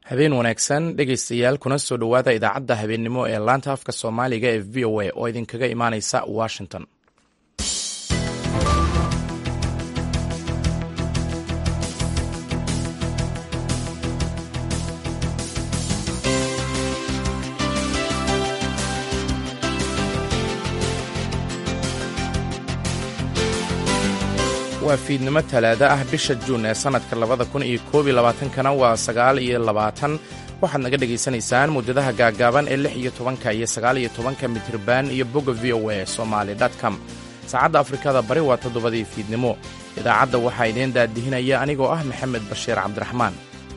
habeen wanaagsan dhegaystayaal kuna soo dhowaada idaacadda habeennimo ee laanta afka soomaaliga ee v o a oo idinkaga imaanaysa washington waa fiidnimo talaado ah bisha juun ee sannadka labada kun iyo koob iyo labaatankana waa sagaal iyo labaatan waxaad naga dhagaysanaysaan muddadaha gaaggaaban ee lix iyo tobanka iyo sagaal iyo tobanka mitriban iyo bogga v o a somaali com saacadda afrikada bari waa toddobadii fiidnimo idaacadda waxaa idiin daadihinaya anigoo ah maxamed bashiir cabdiraxmaan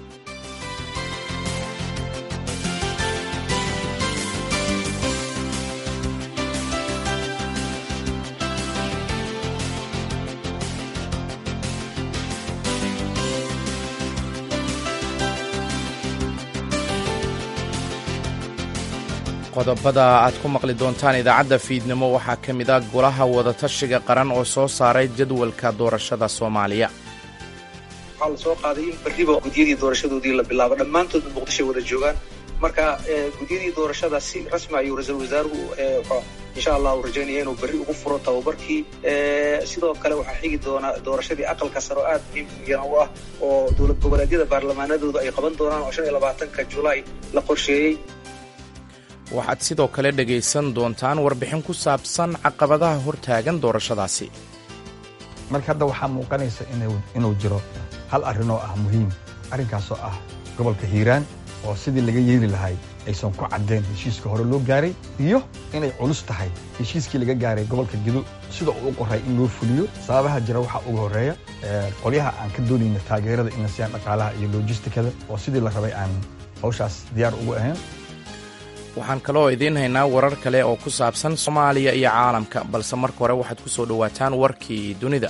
qodobada aad ku maqli doontaan idaacadda fiidnimo waxaa ka mid a golaha wadatashiga qaran oo soo saaray jadwalka doorashada soomaaliya waxaa la soo qaaday in berriba gudyadii doorashadoodii la bilaabo dhammaantoodna muqdishoy wada joogaan marka gudyadii doorashada si rasmi ayuu ra-iisul wasaaruhu insha allah uu rajaynaya inuu berri ugu furo tababarkii sidoo kale waxaa xigi doona doorashadii aqalka sare oo aad muhiimyana u ah oo dowlad goboleedyada baarlamaanadooda ay qaban doonaan oo shan iyo labaatanka julaay la qorsheeyey waxaad sidoo kale dhegaysan doontaan warbixin ku saabsan caqabadaha hortaagan doorashadaasi marka hadda waxaa muuqanaysa inuu jiro hal arrinoo ah muhiim arrinkaasoo ah gobolka hiiraan oo sidii laga yeeli lahay aysan ku caddeen heshiiska hore loo gaaray iyo inay culus tahay heshiiskii laga gaaray gobolka gedo sida uu u qoray in loo fuliyo sababaha jira waxaa uga horreeya qolyaha aan ka doonayna taageerada in la siiyaan dhaqaalaha iyo lojistikada oo sidii la rabay aan hawshaas diyaar ugu ahayn waxaan kaloo idiin haynaa warar kale oo ku saabsan soomaaliya iyo caalamka balse marka hore waxaad ku soo dhowaataan warkii dunida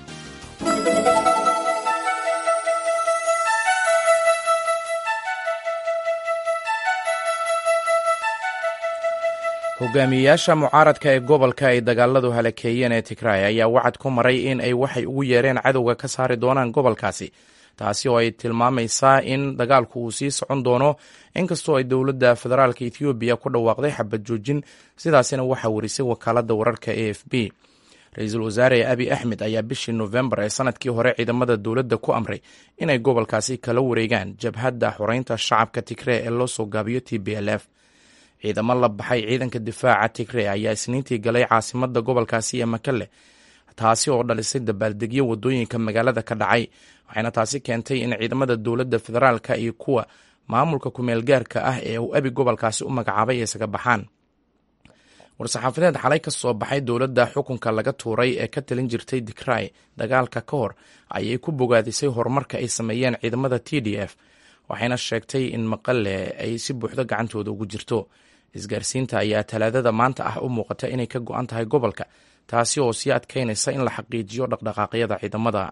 hogaamiyeyaasha mucaaradka ee gobolka ay dagaaladu halakeeyeen ee tigraay ayaa wacad ku maray in ay waxay ugu yeereen cadowga ka saari doonaan gobolkaasi taasi oo ay tilmaamaysaa in dagaalku uu sii socon doono inkastoo ay dowladda federaalka ethoobiya ku dhawaaqday xabad joojin sidaasina waxaa warisay wakaaladda wararka a f b ra-iisul wasaare abi axmed ayaa bishii nofembar ee sanadkii hore ciidamada dowladda ku amray inay gobolkaasi kala wareegaan jabhadda xoreynta shacabka tigree ee loo soo gaabiyo t b l f ciidamo la baxay ciidanka difaaca tigree ayaa isniintii galay caasimada gobolkaasi ee makale taasi oo dhalisay dabaaldegyo wadooyinka magaalada ka dhacay waxayna taasi keentay in ciidamada dowladda federaalka iyo kuwa maamulka ku-meelgaarka ah ee uu abi gobolkaasi u magacaabay ay isaga baxaan war-saxaafadeed xalay ka soo baxay dowladda xukunka laga tuuray ee ka talin jirtay digray dagaalka ka hor ayay ku bogaadisay horumarka ay sameeyeen ciidamada t d f waxayna sheegtay in maqale ay si buuxdo gacantooda ugu jirto isgaarsiinta ayaa talaadada maanta ah u muuqata inay ka go-an tahay gobolka taasi oo sii adkeynaysa in la xaqiijiyo dhaqdhaqaaqyada ciidamada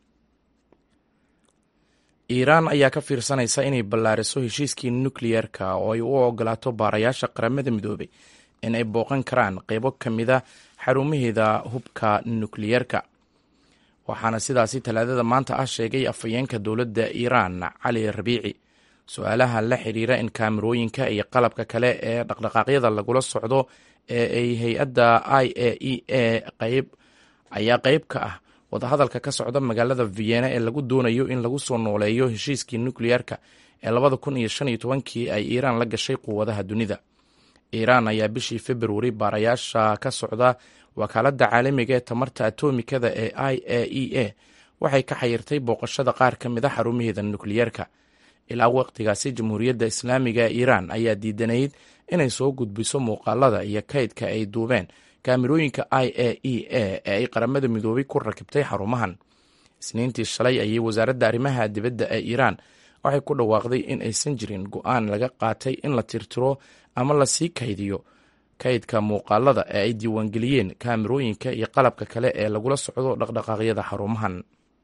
iiraan ayaa ka fiirsanaysa inay ballaariso heshiiskii nukliyeerka oo ay u ogolaato baarayaasha qaramada midoobay in ay booqan karaan qeybo ka mida xarumaheeda hubka nukliyeerka waxaana sidaasi talaadada maanta ah sheegay afhayeenka dowladda iiraan cali rabiici su-aalaha la xiriira in kaamirooyinka iyo qalabka kale ee dhaqdhaqaaqyada lagula socdo ee ay hay-adda i a e a qayb ayaa qeyb ka ah wadahadalka ka socda magaalada vienna ee lagu doonayo in lagu soo nooleeyo heshiiskii nukliyeerka ee labada kun iyo shan iyo tobankii ay iiraan la gashay quwadaha dunida iiraan ayaa bishii februari baarayaasha ka socda wakaaladda caalamiga ee tamarta atomikada ee i a e a waxay ka xayirtay booqashada qaar ka mid a xarumaheeda nukliyeerka ilaa waqtigaasi jamhuuriyadda islaamiga ee iiraan ayaa diidanayd inay soo gudbiso muuqaalada iyo kaydka ay duubeen kaamirooyinka i a e a ee ay qaramada midoobay ku rakibtay xarumahan isniintii shalay ayay wasaaradda arrimaha dibadda ee iiraan waxay ku dhawaaqday in aysan jirin go-aan laga qaatay in la tirtiro ama lasii kaydiyo kaydka muuqaalada ee ay diiwaangeliyeen kaamirooyinka iyo qalabka kale ee lagula socdo dhaqdhaqaaqyada xarumahan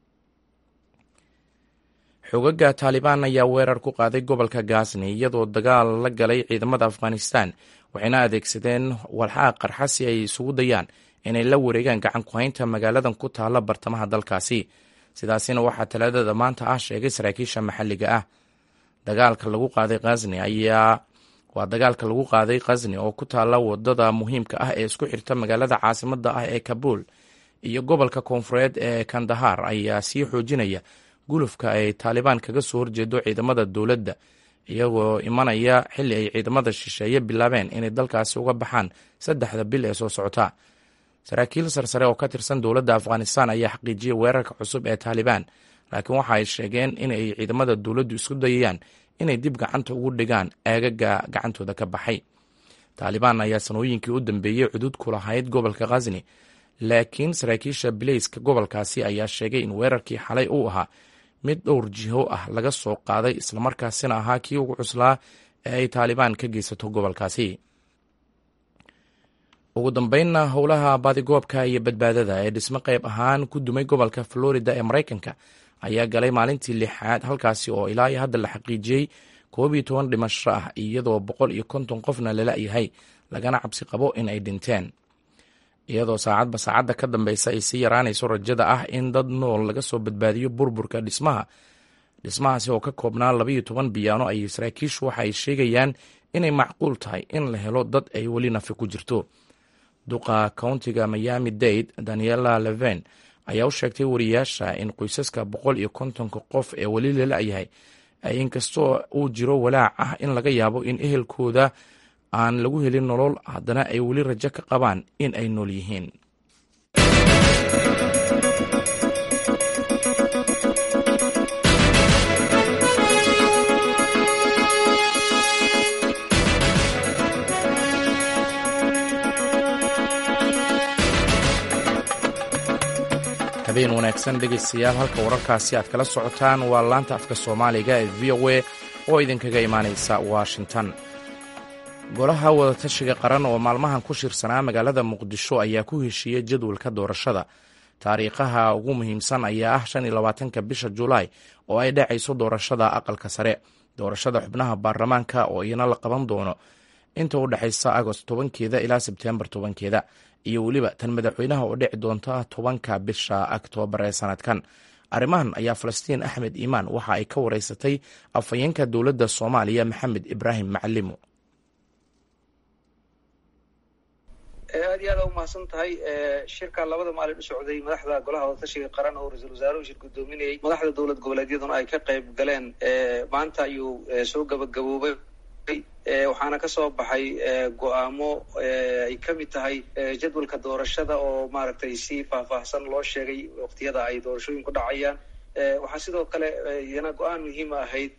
xogaga taalibaan ayaa weerar ku qaaday gobolka gazni iyadoo dagaal la galay ciidamada afghanistan waxayna adeegsadeen walxaha qarxa si ay isugu dayaan inay la wareegaan gacan ku-haynta magaaladan ku taalla bartamaha dalkaasi sidaasina waxaa talaadada maanta ah sheegay saraakiisha maxalliga ah dagaalka lagu qaaday khazni ayaa waa dagaalka lagu qaaday khazni oo ku taalla wadada muhiimka ah ee isku xirta magaalada caasimada ah ee kabuul iyo gobolka koonfureed ee kandahar ayaa sii xoojinaya gulufka ay taalibaan kaga soo horjeedo ciidamada dowladda iyagoo imanaya xilli ay ciidamada shisheeye bilaabeen inay dalkaasi uga baxaan saddexda bil ee soo socota saraakiil sarsare oo ka tirsan dowladda afghanistan ayaa xaqiijiyay weerarka cusub ee taalibaan laakiin waxa ay sheegeen inay ciidamada dowladdu isku dayayaan inay dib gacanta ugu dhigaan aagaga gacantooda ka baxay taalibaan ayaa sanooyinkii u dambeeyey cudud ku lahayd gobolka khazni laakiin saraakiisha bileyska gobolkaasi ayaa sheegay in weerarkii xalay uu ahaa mid dhowr jiho ah laga soo qaaday islamarkaasina ahaa kii ugu cuslaa ee ay taalibaan ka geysato gobolkaasi ugu dambeynna howlaha baadigoobka iyo badbaadada ee dhismo qayb ahaan ku dumay gobolka florida ee maraykanka ayaa galay maalintii lixaad halkaasi oo ilaa iyo hadda la xaqiijiyey koob iyo toban dhimasho ah iyadoo boqol iyo konton qofna lala yahay lagana cabsi qabo in ay dhinteen iyadoo saacadba saacadda ka dambeysa ay sii yaraanayso rajada ah in dad nool laga soo badbaadiyo burburka dhismaha dhismahaasi oo ka koobnaa labaiyo toban biyaano ay saraakiishu waxa ay sheegayaan inay macquul tahay in la helo dad ay weli nafi ku jirto duqa countiga miami dade daniela leven ayaa u sheegtay wariyaasha in qoysaska boqol iyo kontonka qof ee weli lala-yahay inkastoo uu jiro walaac ah in laga yaabo in ehelkooda aan lagu helin nolol haddana ay weli rajo ka qabaan in ay nool yihiin habeen wanaagsan dhegeystayaal halka wararkaasi aad kala socotaan waa laanta afka soomaaliga ee v o a oo idinkaga imaaneysa washington golaha wadatashiga qaran oo maalmahan ku shirsanaa magaalada muqdisho ayaa ku heshiiyey jadwalka doorashada taariikhaha ugu muhiimsan ayaa ah shan iyo labaatanka bisha julaay oo ay dhacayso doorashada aqalka sare doorashada xubnaha baarlamaanka oo iyana la qaban doono inta u dhexaysa agost tobankeeda ilaa sebtembar tobankeeda iyo weliba tan madaxweynaha oo dhici doonta tobanka bisha oktoobar ee sanadkan arrimahan ayaa falastiin axmed iimaan waxa ay ka wareysatay afhayeenka dowladda soomaaliya maxamed ibraahim macalimo aad iyo aad u mahadsan tahay shirka labada maalin u socday madaxda golaha wadatashiga qaran oo ra-iisul wasaaruhu shir gudoominayay madaxda dowlad goboleedyaduna ay ka qayb galeen maanta ayuu soo gabagaboobay waxaana ka soo baxay go-aamo ay ka mid tahay jadwalka doorashada oo maaragtay si faahfaahsan loo sheegay waqtiyada ay doorashooyinku dhacayaan waxaa sidoo kale iyana go-aan muhiima ahayd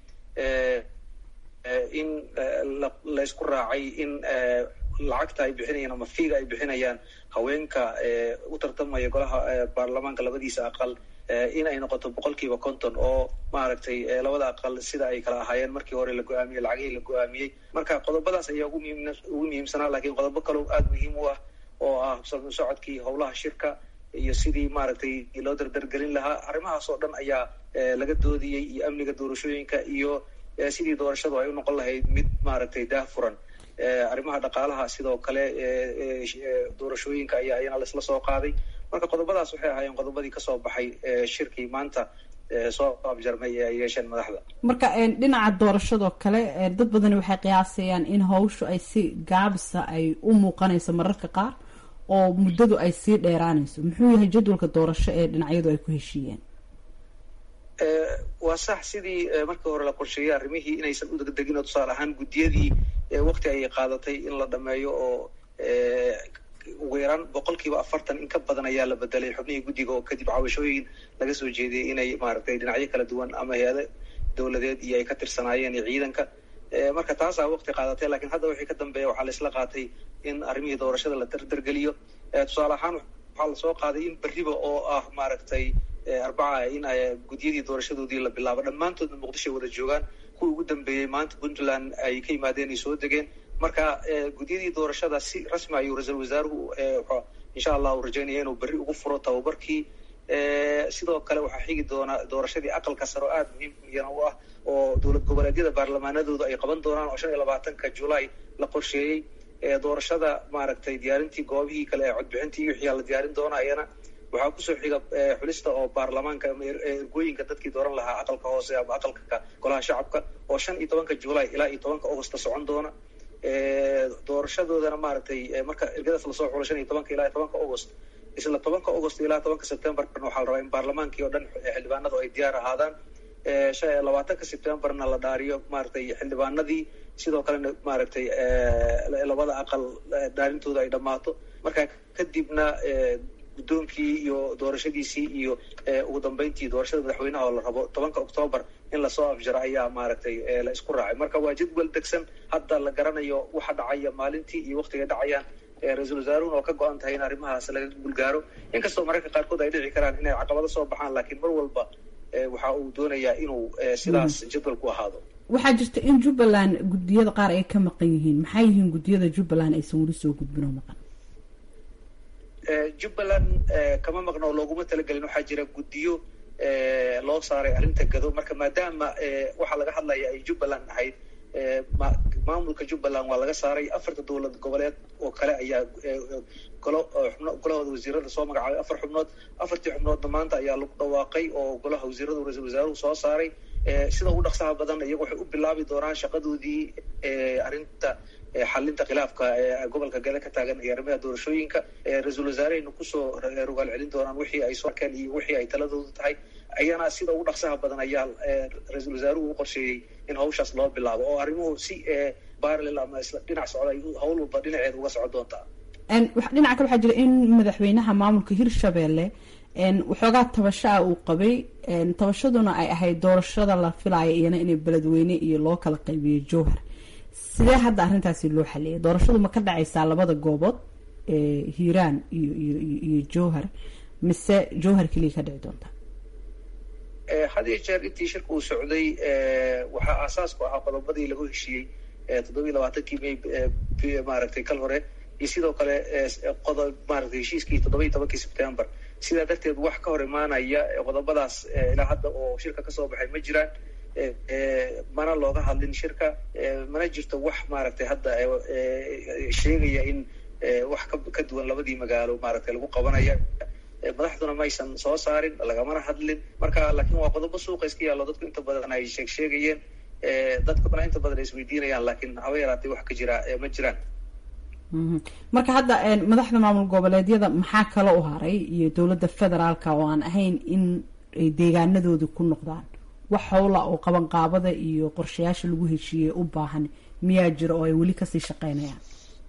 in laysku raacay in lacagta ay bixinayaan ama fiiga ay bixinayaan haweenka u tartamaya golaha baarlamaanka labadiisa aqal in ay noqoto boqol kiiba konton oo maaragtay labada aqal sida ay kala ahaayeen markii hore la go-aamiyey lacagihii la go-aamiyey marka qodobadaas ayaa ugu muhiim ugu muhiimsanaa lakiin qodobo kaleo aada muhiim u ah oo ah socodkii howlaha shirka iyo sidii maaragtay loo dardargelin lahaa arrimahaas oo dhan ayaa laga doodiyey iyo amniga doorashooyinka iyo sidii doorashadu ay u noqon lahayd mid maaragtay daah furan arrimaha dhaqaalaha sidoo kale doorashooyinka ayaa ayana laisla soo qaaday marka qodobadaas waxay ahaayeen qodobadii kasoo baxay shirkii maanta soo abjarmay ee ay yeesheen madaxda marka dhinaca doorashadoo kale dad badani waxay qiyaasayaan in hawshu ay si gaabisa ay u muuqanayso mararka qaar oo muddadu ay sii dheeraanayso muxuu yahay jadwalka doorasho ee dhinacyadu ay ku heshiiyeen waa sax sidii markii hore la qorsheeyey arrimihii inaysan u degdegin oo tusaale ahaan guddiyadii wakti ayay qaadatay in la dhameeyo oo ugu yaraan boqol kiiba afartan in ka badan ayaa la bedelay xubnihii guddiga oo kadib cabashooyin laga soo jeediyey inay maaragtay dhinacyo kala duwan ama hay-ado dowladeed iyo ay ka tirsanaayeen iyo ciidanka marka taasaa wakti qaadatay lakiin hadda wixii ka dambeeya waxaa la isla qaatay in arrimihii doorashada la dardargeliyo tusaale ahaan waxaa lasoo qaaday in berriba oo ah maaragtay arbaca in guddiyadii doorashadoodii la bilaabo dhammaantoodna muqdishoy wada joogaan kuwii ugu dambeeyey maanta puntland ay ka yimaadeen ay soo degeen marka guddiyadii doorashada si rasmi ayuu ra-iisul wasaaruhu insha allah uu rajaynaya inuu berri ugu furo tababarkii sidoo kale waxaa xigi doona doorashadii aqalka sare oo aada muhiim iyana u ah oo dowlad goboleedyada baarlamaanadooda ay qaban doonaan oo shan iyo labaatanka julaay la qorsheeyey doorashada maaragtay diyaarintii goobihii kale ee codbixintii iyo wixiyaa la diyaarin doona ayana waxaa kusoo xiga xulista oo baarlamaanka ama ergooyinka dadkii dooran lahaa aqalka hoose ama aqalka golaha shacabka oo shan iyo tobanka july ilaa iyo tobanka augusta socon doona doorashadoodana maaragtay marka ergadaas lasoo xulo shan iyo tobanka ilaa iyo tobanka august isla tobanka august ilaa tobanka septemberna waxaa la rabaa in baarlamaankii oo dhan xildhibaanadu ay diyaar ahaadaan labaatanka septemberna la dhaariyo maaragtay xildhibaanadii sidoo kalena maaragtay labada aqal dhaarintooda ay dhammaato marka kadibna guddoonkii iyo doorashadiisii iyo ugu dambeyntii doorashada madaxweynaha oo la rabo tobanka octoobar in lasoo afjaro ayaa maaragtay la isku raacay marka waa jadwal degsan hadda la garanayo waxa dhacaya maalintii iyo waktiga dhacayaan ra-iisul wasaaruhuna oo ka go-an tahay in arrimahaas laga gulgaaro inkastoo mararka qaarkood ay dhici karaan inay caqabado soo baxaan laakiin mar walba waxa uu doonayaa inuu sidaas jadwalku ahaado waxaa jirta in jubbaland guddiyada qaar ay ka maqan yihiin maxay yihiin guddiyada jubbaland aysan weli soo gudbin oo maqan jubbaland kama maqno oo looguma talagelin waxaa jira guddiyo loo saaray arrinta gado marka maadaama waxaa laga hadlaya ay jubbaland ahayd maamulka jubbaland waa laga saaray afarta dowlad goboleed oo kale ayaa golo xubno golahooda wasiirada soo magacaabay afar xubnood afartii xubnoodna maanta ayaa lagu dhawaaqay oo golaha wasiiradu ra-iisul wasaaruhu soo saaray sida ugu dhaqsaha badan iyagu waxay u bilaabi doonaan shaqadoodii arrinta xalinta khilaafka gobolka gale ka taagan iyo arrimaha doorashooyinka ra-iisul wasaarehayna kusoo rogaal celin doonaan wixii ay soo arkeen iyo wixii ay taladoodu tahay ayana sida ugu dhaqsaha badan ayaa ra-iisul wasaaruhu u qorsheeyey in hawshaas loo bilaabo oo arrimuhu si baralel ama isla dhinac socda ay hawl walba dhinaceeda uga socon doontaa dhinaca kale waxaa jira in madaxweynaha maamulka hirshabelle waxoogaa tabasho ah uu qabay tabashaduna ay ahayd doorashada la filaayo iyana inay beledweyne iyo loo kala qaybiyo jowhar sidee hadda arrintaasi loo xaliyay doorashadu ma ka dhacaysaa labada goobood hiiraan iyo iyo iyo jowhar mise jowhar keliya ka dhici doonta had iyo jeer intii shirka uu socday waxaa aasaas ku ahaa qodobadii lagu heshiiyey toddobiyi labaatankii may maaragtay kal hore iyo sidoo kale qodob maaragtay heshiiskii toddobiyi tobankii september sidaa darteed wax ka hor imaanaya qodobadaas ilaa hadda oo shirka kasoo baxay ma jiraan mana looga hadlin shirka mana jirto wax maaragtay hadda sheegaya in wax ka duwan labadii magaalo maaragtay lagu qabanaya madaxduna maysan soo saarin lagamana hadlin marka laakiin waa qodobo suuqa iska yaallo dadku inta badan ay sheeg sheegayeen dadkuna inta badan ay isweydiinayaan laakiin haba yaraatay wax ka jira ma jiraan marka hadda madaxda maamul goboleedyada maxaa kale u haray iyo dowladda federaalka oo aan ahayn in ay deegaanadooda ku noqdaan wax howla oo qabanqaabada iyo qorshayaasha lagu heshiiyey u baahan miyaa jira oo ay weli kasii shaqeynayaan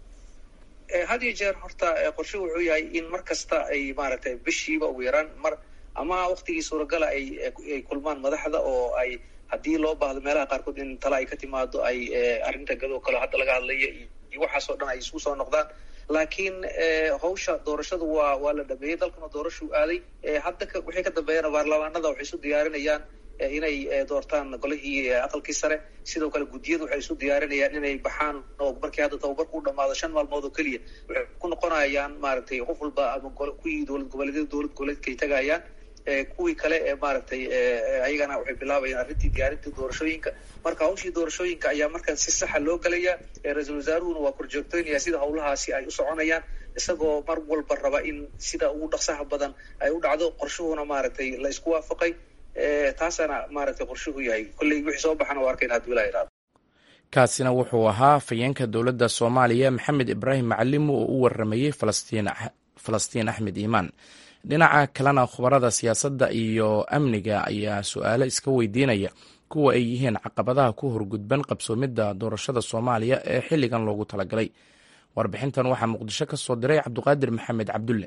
had iyo jeer horta qorshe wuxuu yahay in mar kasta ay maaragtay bishiiba ugu yaraan mar ama waktigii suuragala ay ay kulmaan madaxda oo ay haddii loo baahdo meelaha qaarkood in tala ay ka timaado ay arrinta gadoo kale hadda laga hadlaya iyo waxaasoo dhan ay isku soo noqdaan laakiin hawsha doorashadu waa waa la dhameeyey dalkuna doorashuu aaday hadda wixii ka dambeeyana baarlamaanada waxay isu diyaarinayaan inay doortaan golihii aqalkii sare sidoo kale guddiyadu waxay isu diyaarinayaan inay baxaan oo markii hadda tababarku u dhamaado shan maalmood oo keliya waxay ku noqonayaan maaragtay qof walba ama kuwii dowlad goboleedyada dowlad goboleedkay tagayaan kuwii kale ee maaragtay ayagana waxay bilaabayaan arrintii diyaarintii doorashooyinka marka hawshii doorashooyinka ayaa markan si saxa loo gelaya ra-iisul wasaaruhuna waa korjoogtoynaya sida hawlahaasi ay u soconayaan isagoo mar walba raba in sida ugu dhaqsaha badan ay u dhacdo qorshuhuna maaragtay la isku waafaqay taasana maaragtay qorshuhu yahay kolley wixii soo baxana waa arkayna haduu ilaa idhaado kaasina wuxuu ahaa fayeenka dowladda soomaaliya maxamed ibraahim macalimu oo u waramayey falastiin axmed iimaan dhinaca kalena khubarada siyaasadda iyo amniga ayaa su-aalo iska weydiinaya kuwa ay yihiin caqabadaha ku horgudban qabsoomidda doorashada soomaaliya ee xilligan loogu talagalay warbixintan waxaa muqdisho ka soo diray cabduqaadir maxamed cabdulle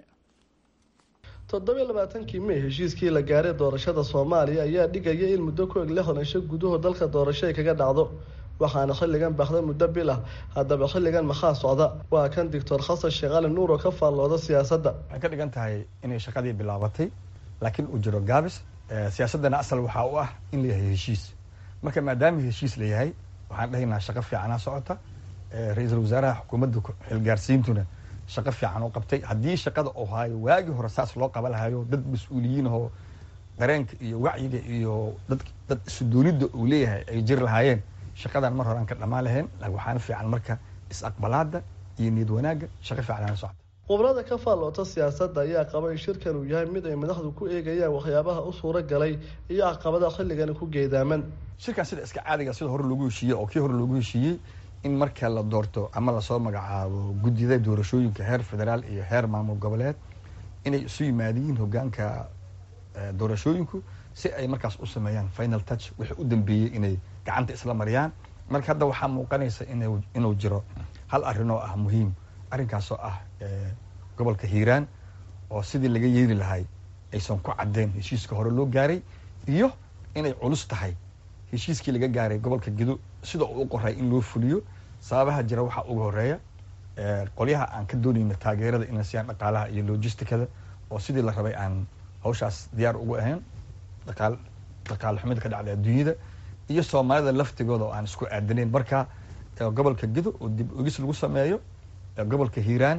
toddobiyo labaatankii mey heshiiskii la gaaray doorashada soomaaliya ayaa dhigaya in muddo ku eg lixdan isho gudaho dalka doorasho ay kaga dhacdo waxaana xilligan baxda muddo bil ah haddaba xilligan maxaa socda waa kan doctor xasan sheekh cali nuur oo ka faallooda siyaasadda waxay ka dhigan tahay inay shaqadii bilaabatay laakiin uu jiro gaabis siyaasaddana asal waxaa u ah in la yahay heshiis marka maadaama heshiis la yahay waxaan dhahaynaa shaqo fiicanaa socota ra-iisul wasaaraha xukuumadda xilgaarsiintuna shaqo fiican u qabtay haddii shaqada uu haayo waagii hore saas loo qaba lahayo dad mas-uuliyiin ahoo dareenka iyo wacyiga iyo dad dad isudoonidda uu leeyahay ay jiri lahaayeen shaqadan mar hore aan ka dhammaan lahayn waxaana fiican marka is-aqbalaada iyo niyad wanaagga shaqo fiican ana socota khubrada ka faalloota siyaasadda ayaa qaba in shirkan uu yahay mid ay madaxdu ku eegayaan waxyaabaha u suuro galay iyo caqabadaha xilligani ku geedaaman shirkan sida iska caadiga sida hore loogu heshiiyey oo kii hore loogu heshiiyey in marka la doorto ama lasoo magacaabo guddida doorashooyinka heer federaal iyo heer maamul goboleed inay isu yimaadiyiin hogaanka doorashooyinku si ay markaas u sameeyaan final touch wixii u dambeeyey inay gacanta isla mariyaan marka hadda waxaa muuqanaysa inuu jiro hal arrin oo ah muhiim arrinkaasoo ah gobolka hiiraan oo sidii laga yeeli lahay aysan ku cadeen heshiiska hore loo gaaray iyo inay culus tahay heshiiskii laga gaaray gobolka gedo sida uu u qoray in loo fuliyo sababaha jira waxaa uga horeeya qolyaha aan ka doonayna taageerada inay siyaan dhaqaalaha iyo logisticada oo sidii la rabay aan hawshaas diyaar ugu ahayn dhaqaal dhaqaale xumida ka dhacday adduunyada iyo soomaalida laftigooda oo aan isku aadanayn marka gobolka gedo oo dib ogis lagu sameeyo gobolka hiiraan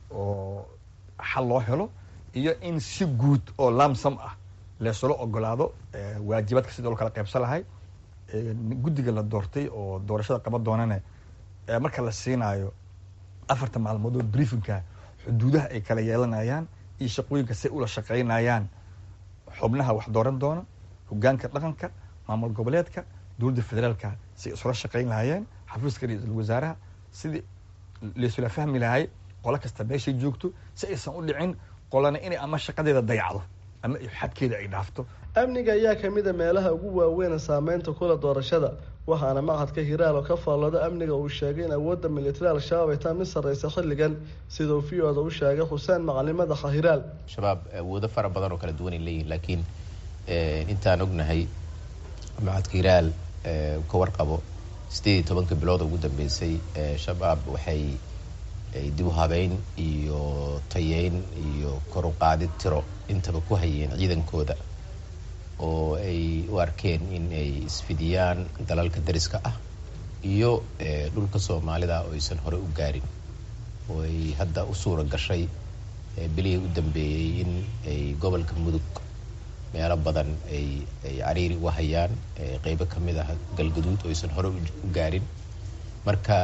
oo xal loo helo iyo in si guud oo lamsam ah leesula ogolaado waajibaadka sidii loo kala qaybsan lahay guddiga la doortay oo doorashada qaban doonane marka la siinaayo afarta maalmood oo briefinka xuduudaha ay kala yeelanayaan iyo shaqooyinka say ula shaqaynayaan xubnaha wax dooran doona hogaanka dhaqanka maamul goboleedka dowladda federaalka si isula shaqayn lahayeen xafiiska ra-iisul wasaaraha sidii laisula fahmi lahay qolo kasta meeshay joogto si aysan u dhicin qolana inay ama shaqadeeda dayacdo ama xadkeeda ay dhaafto amniga ayaa kamid a meelaha ugu waaweyn saameynta kula doorashada waxaana machadka hiraal oo ka faallooda amniga uu sheegay in awoodda militari al-shabaab ay taa mid sarreysa xilligan sidau v o da u sheegay xuseen macalin madaxa hiraal shabaab awoodo fara badan oo kala duwan ay leeyihin laakiin intaan ognahay machadka hiraal ka warqabo sideed iyo tobanka bilood ugu dambeysay shabaab waxay dib u habeyn iyo tayeyn iyo kor u qaadid tiro intaba ku hayeen ciidankooda oo ay u arkeen in ay isfidiyaan dalalka dariska ah iyo dhulka soomaalida oo aysan hore u gaarin oo ay hadda u suura gashay bilihii u dambeeyey in ay gobolka mudug meelo badan ay ay cariiri uga hayaan qeybo ka mid ah galgaduud oo aysan hore u gaarin marka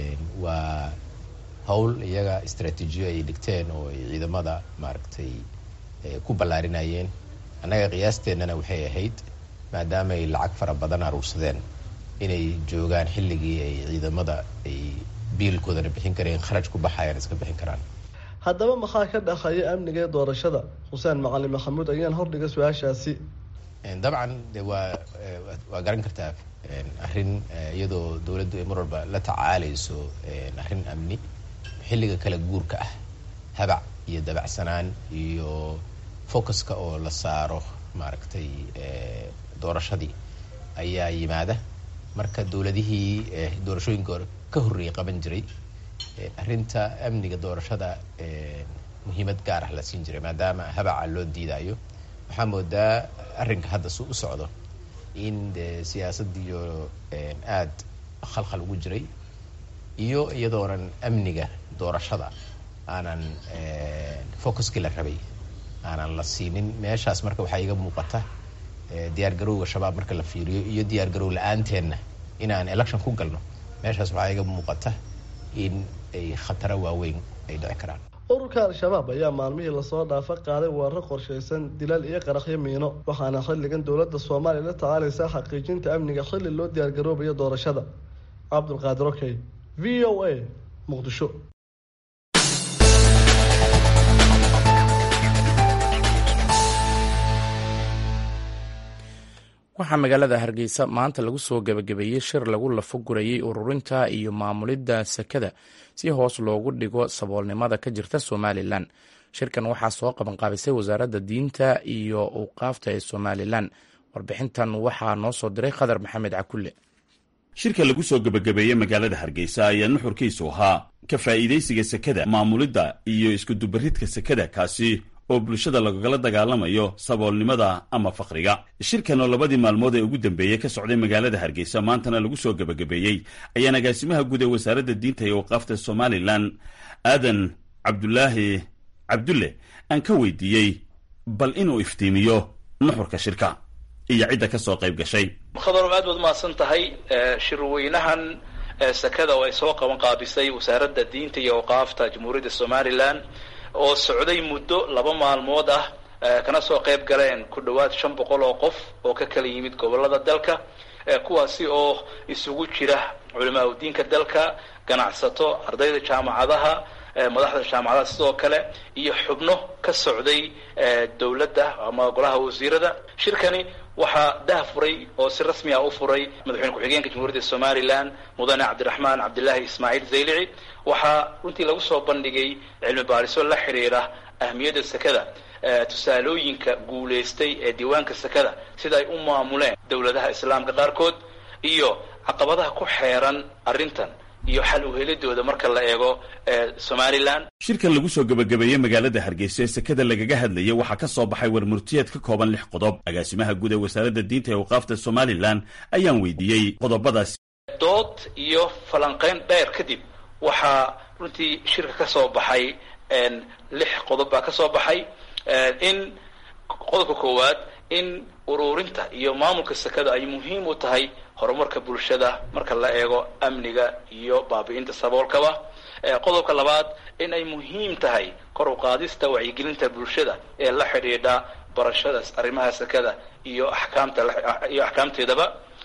waa howl iyaga istraatiijiyo ay dhigteen oo ay ciidamada maaragtay ku ballaarinayeen annaga qiyaasteennana waxay ahayd maadaama ay lacag fara badan aruursadeen inay joogaan xilligii ay ciidamada ay biilkoodana bixin kareen kharaj ku baxayaan iska bixin karaan haddaba maxaa ka dhaqaya amniga ee doorashada xuseen macalin maxamuud ayaan hordhiga su-aashaasi dabcan de waa waa garan kartaa arrin iyadoo dowladdu ay mar walba la tacaalayso arrin amni xilliga kala guurka ah habac iyo dabacsanaan iyo focuska oo la saaro maaragtay doorashadii ayaa yimaada marka dowladihii doorashooyinka ka horreeyay qaban jiray arrinta amniga doorashada muhiimad gaar ah la siin jiray maadaama habaca loo diidayo waxaa moodaa arrinka hadda su u socdo in de siyaasadiyo aad khalkhal ugu jiray iyo iyadoonan amniga doorashada aanan focuskii la rabay aanan la siinin meeshaas marka waxaa iga muuqata diyaar garowga shabaab marka la fiiriyo iyo diyaar garow la-aanteedna inaan election ku galno meeshaas waxaa iga muuqata in ay khataro waaweyn ay dhici karaan ururka al-shabaab ayaa maalmihii lasoo dhaafa qaaday weerar qorshaysan dilal iyo qaraxyo miino waxaana xilligan dowladda soomaaliya la tacaalaysaa xaqiijinta amniga xilli loo diyaargaroobayo doorashada cabdulqaadir okey v o a muqdisho waxaa magaalada hargeysa maanta lagu soo gebagabeeyey shir lagu lafo gurayey ururinta iyo maamulidda sekada si hoos loogu dhigo saboolnimada ka jirta somalilan shirkan waxaa soo qabanqaabisay wasaaradda diinta iyo awqaafta ee somalilan warbixintan waxaa noo soo diray khadar maxamed cakulle shirka lagu soo gebagabeeyey magaalada hargeysa ayaa nuxurkiisu ahaa ka faa'iidaysiga sekada maamulidda iyo iskudubaridka sekada kaasi oo bulshada lagala dagaalamayo saboolnimada ama fakriga shirkan oo labadii maalmood ee ugu dambeeyey ka socday magaalada hargeysa maantana lagu soo gebagabeeyey ayaan agaasimaha guud ee wasaaradda diinta iyo waqaafta somalilan aadan cabdulaahi cabdulle aan ka weydiiyey bal inuu iftiimiyo nuxurka shirka iyo cidda ka soo qayb gashay khadarow aad baad umahadsan tahay shirweynahan sekada oo ay soo qaban qaabisay wasaaradda diinta iyo awqaafta jamhuuriyadda somalilan oo socday muddo laba maalmood ah kana soo qayb galeen ku dhowaad shan boqol oo qof oo ka kala yimid gobolada dalka kuwaasi oo isugu jira culimaa udiinka dalka ganacsato ardayda jaamacadaha madaxda jaamacadaha sidoo kale iyo xubno ka socday dowladda ama golaha wasiirada shirkani waxaa dah furay oo si rasmi ah u furay madaxweyne ku-xigeenka jamhuuriyadda somalilan mudane cabdiraxmaan cabdilaahi ismaaciil zaylici waxaa runtii lagu soo bandhigay cilmi baariso la xiriira ahmiyadda sekada tusaalooyinka guulaystay ee diiwaanka sekada sida ay u maamuleen dowladaha islaamka qaarkood iyo caqabadaha ku xeeran arrintan iyo xal uhelidooda marka la eego somalilan shirkan lagu soo gebagabeeyey magaalada hargeysa ee sekada lagaga hadlayay waxaa ka soo baxay warmurtiyeed ka kooban lix qodob agaasimaha guud ee wasaaradda diinta ee awqaafta somalilan ayaan weydiiyey qodobadaasi dood iyo falanqeyn dheer kadib waxaa runtii shirka ka soo baxay lix qodob baa ka soo baxay in qodobka koowaad in ururinta iyo maamulka sekada ay muhiim u tahay horumarka bulshada marka la eego amniga iyo baabi'inta saboolkaba qodobka labaad in ay muhiim tahay kor u qaadista wacyigelinta bulshada ee la xidhiidha barashada arrimaha sekada iyo axkaamta iyo axkaamteedaba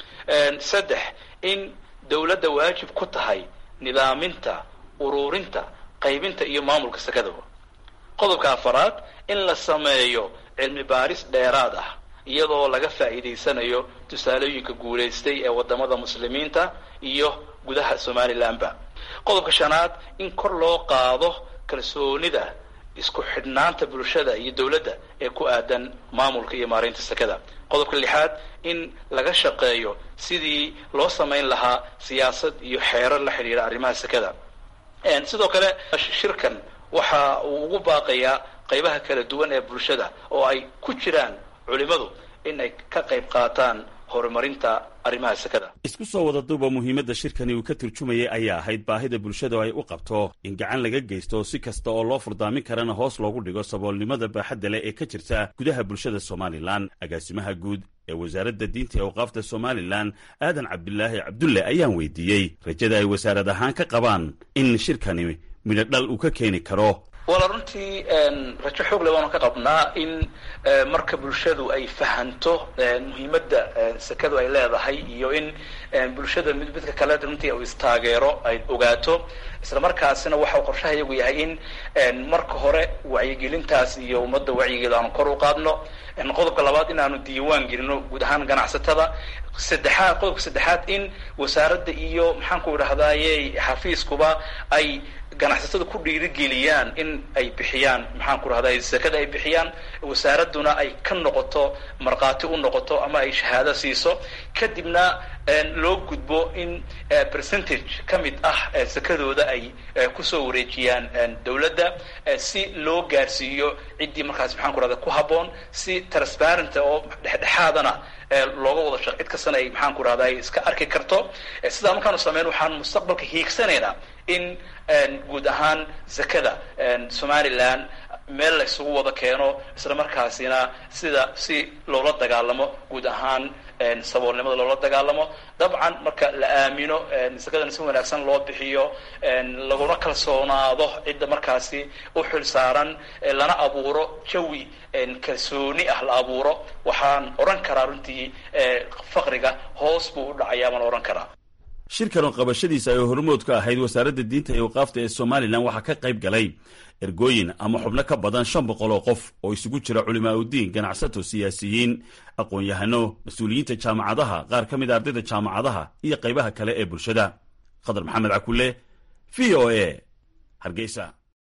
saddex in dowladda waajib ku tahay nidaaminta ururinta qaybinta iyo maamulka sekadaba qodobka afaraad in la sameeyo cilmi baaris dheeraad ah iyadoo laga faa'iidaysanayo tusaalooyinka guulaystay ee wadamada muslimiinta iyo gudaha somalilanba qodobka shanaad in kor loo qaado kalsoonida isku xidhnaanta bulshada iyo dowladda ee ku aadan maamulka iyo maareynta sekada qodobka lixaad in laga shaqeeyo sidii loo samayn lahaa siyaasad iyo xeerar la xidhiira arrimaha sekada sidoo kale shirkan waxa uu ugu baaqayaa qaybaha kala duwan ee bulshada oo ay ku jiraan culimadu in ay ka qayb qaataan horumarinta arrimaha sekada isku soo wada duuba muhiimadda shirkani uu ka turjumayay ayaa ahayd baahida bulshada oo ay u qabto in gacan laga geysto si kasta oo loo furdaamin karana hoos loogu dhigo saboolnimada baaxadda leh ee ka jirta gudaha bulshada somalilan agaasimaha guud ee wasaaradda diinta ee awqaafta somalilan aadan cabdilaahi cabdulle ayaan weydiiyey rajada ay wasaarad ahaan ka qabaan in shirkani midho dhal uu ka keeni karo wala runtii rajo xoog le waanu ka qabnaa in marka bulshadu ay fahanto muhiimadda sekadu ay leedahay iyo in bulshada mid midka kale runtii uu istaageero ay ogaato isla markaasina waxa uu qorshaha iyagu yahay in marka hore wacyigelintaas iyo ummadda wacyigeeda aanu kor u qaadno qodobka labaad in aanu diiwaan gelino guud ahaan ganacsatada saddexaad qodobka saddexaad in wasaaradda iyo maxaan ku idhahdaaye xafiiskuba ay ganacsatada ku dhiirigeliyaan in ay bixiyaan maxaan ku rahday sekada ay bixiyaan wasaaradduna ay ka noqoto markhaati u noqoto ama ay shahaado siiso kadibna loo gudbo in percentage ka mid ah sekadooda ay kusoo wareejiyaan dowladda si loo gaarsiiyo ciddii markaas maxaan ku rahda ku habboon si transparent oo dhexdhexaadana looga wada shaq cid kastana ay maxaan ku rahda ay iska arki karto sidaa markaanu sameyn waxaan mustaqbalka hiigsanaynaa in guud ahaan zakada somalilan meel la isugu wada keeno isla markaasina sida si loola dagaalamo guud ahaan saboolnimada loola dagaalamo dabcan marka la aamino sakadana si wanaagsan loo bixiyo laguna kalsoonaado cidda markaasi u xil saaran lana abuuro jawi kalsooni ah la abuuro waxaan odhan karaa runtii faqriga hoos buu u dhacayaa baan odhan karaa shirkan oo qabashadiisa ay hormood ka ahayd wasaaradda diinta iyo waqaafta ee somalilan waxaa ka qayb galay ergooyin ama xubno ka badan shan boqol oo qof oo isugu jira culimaa udiin ganacsato siyaasiyiin aqoon-yahano mas-uuliyiinta jaamacadaha qaar ka mid a ardayda jaamacadaha iyo qaybaha kale ee bulshada khadar maxamed cakule v o a hargeysa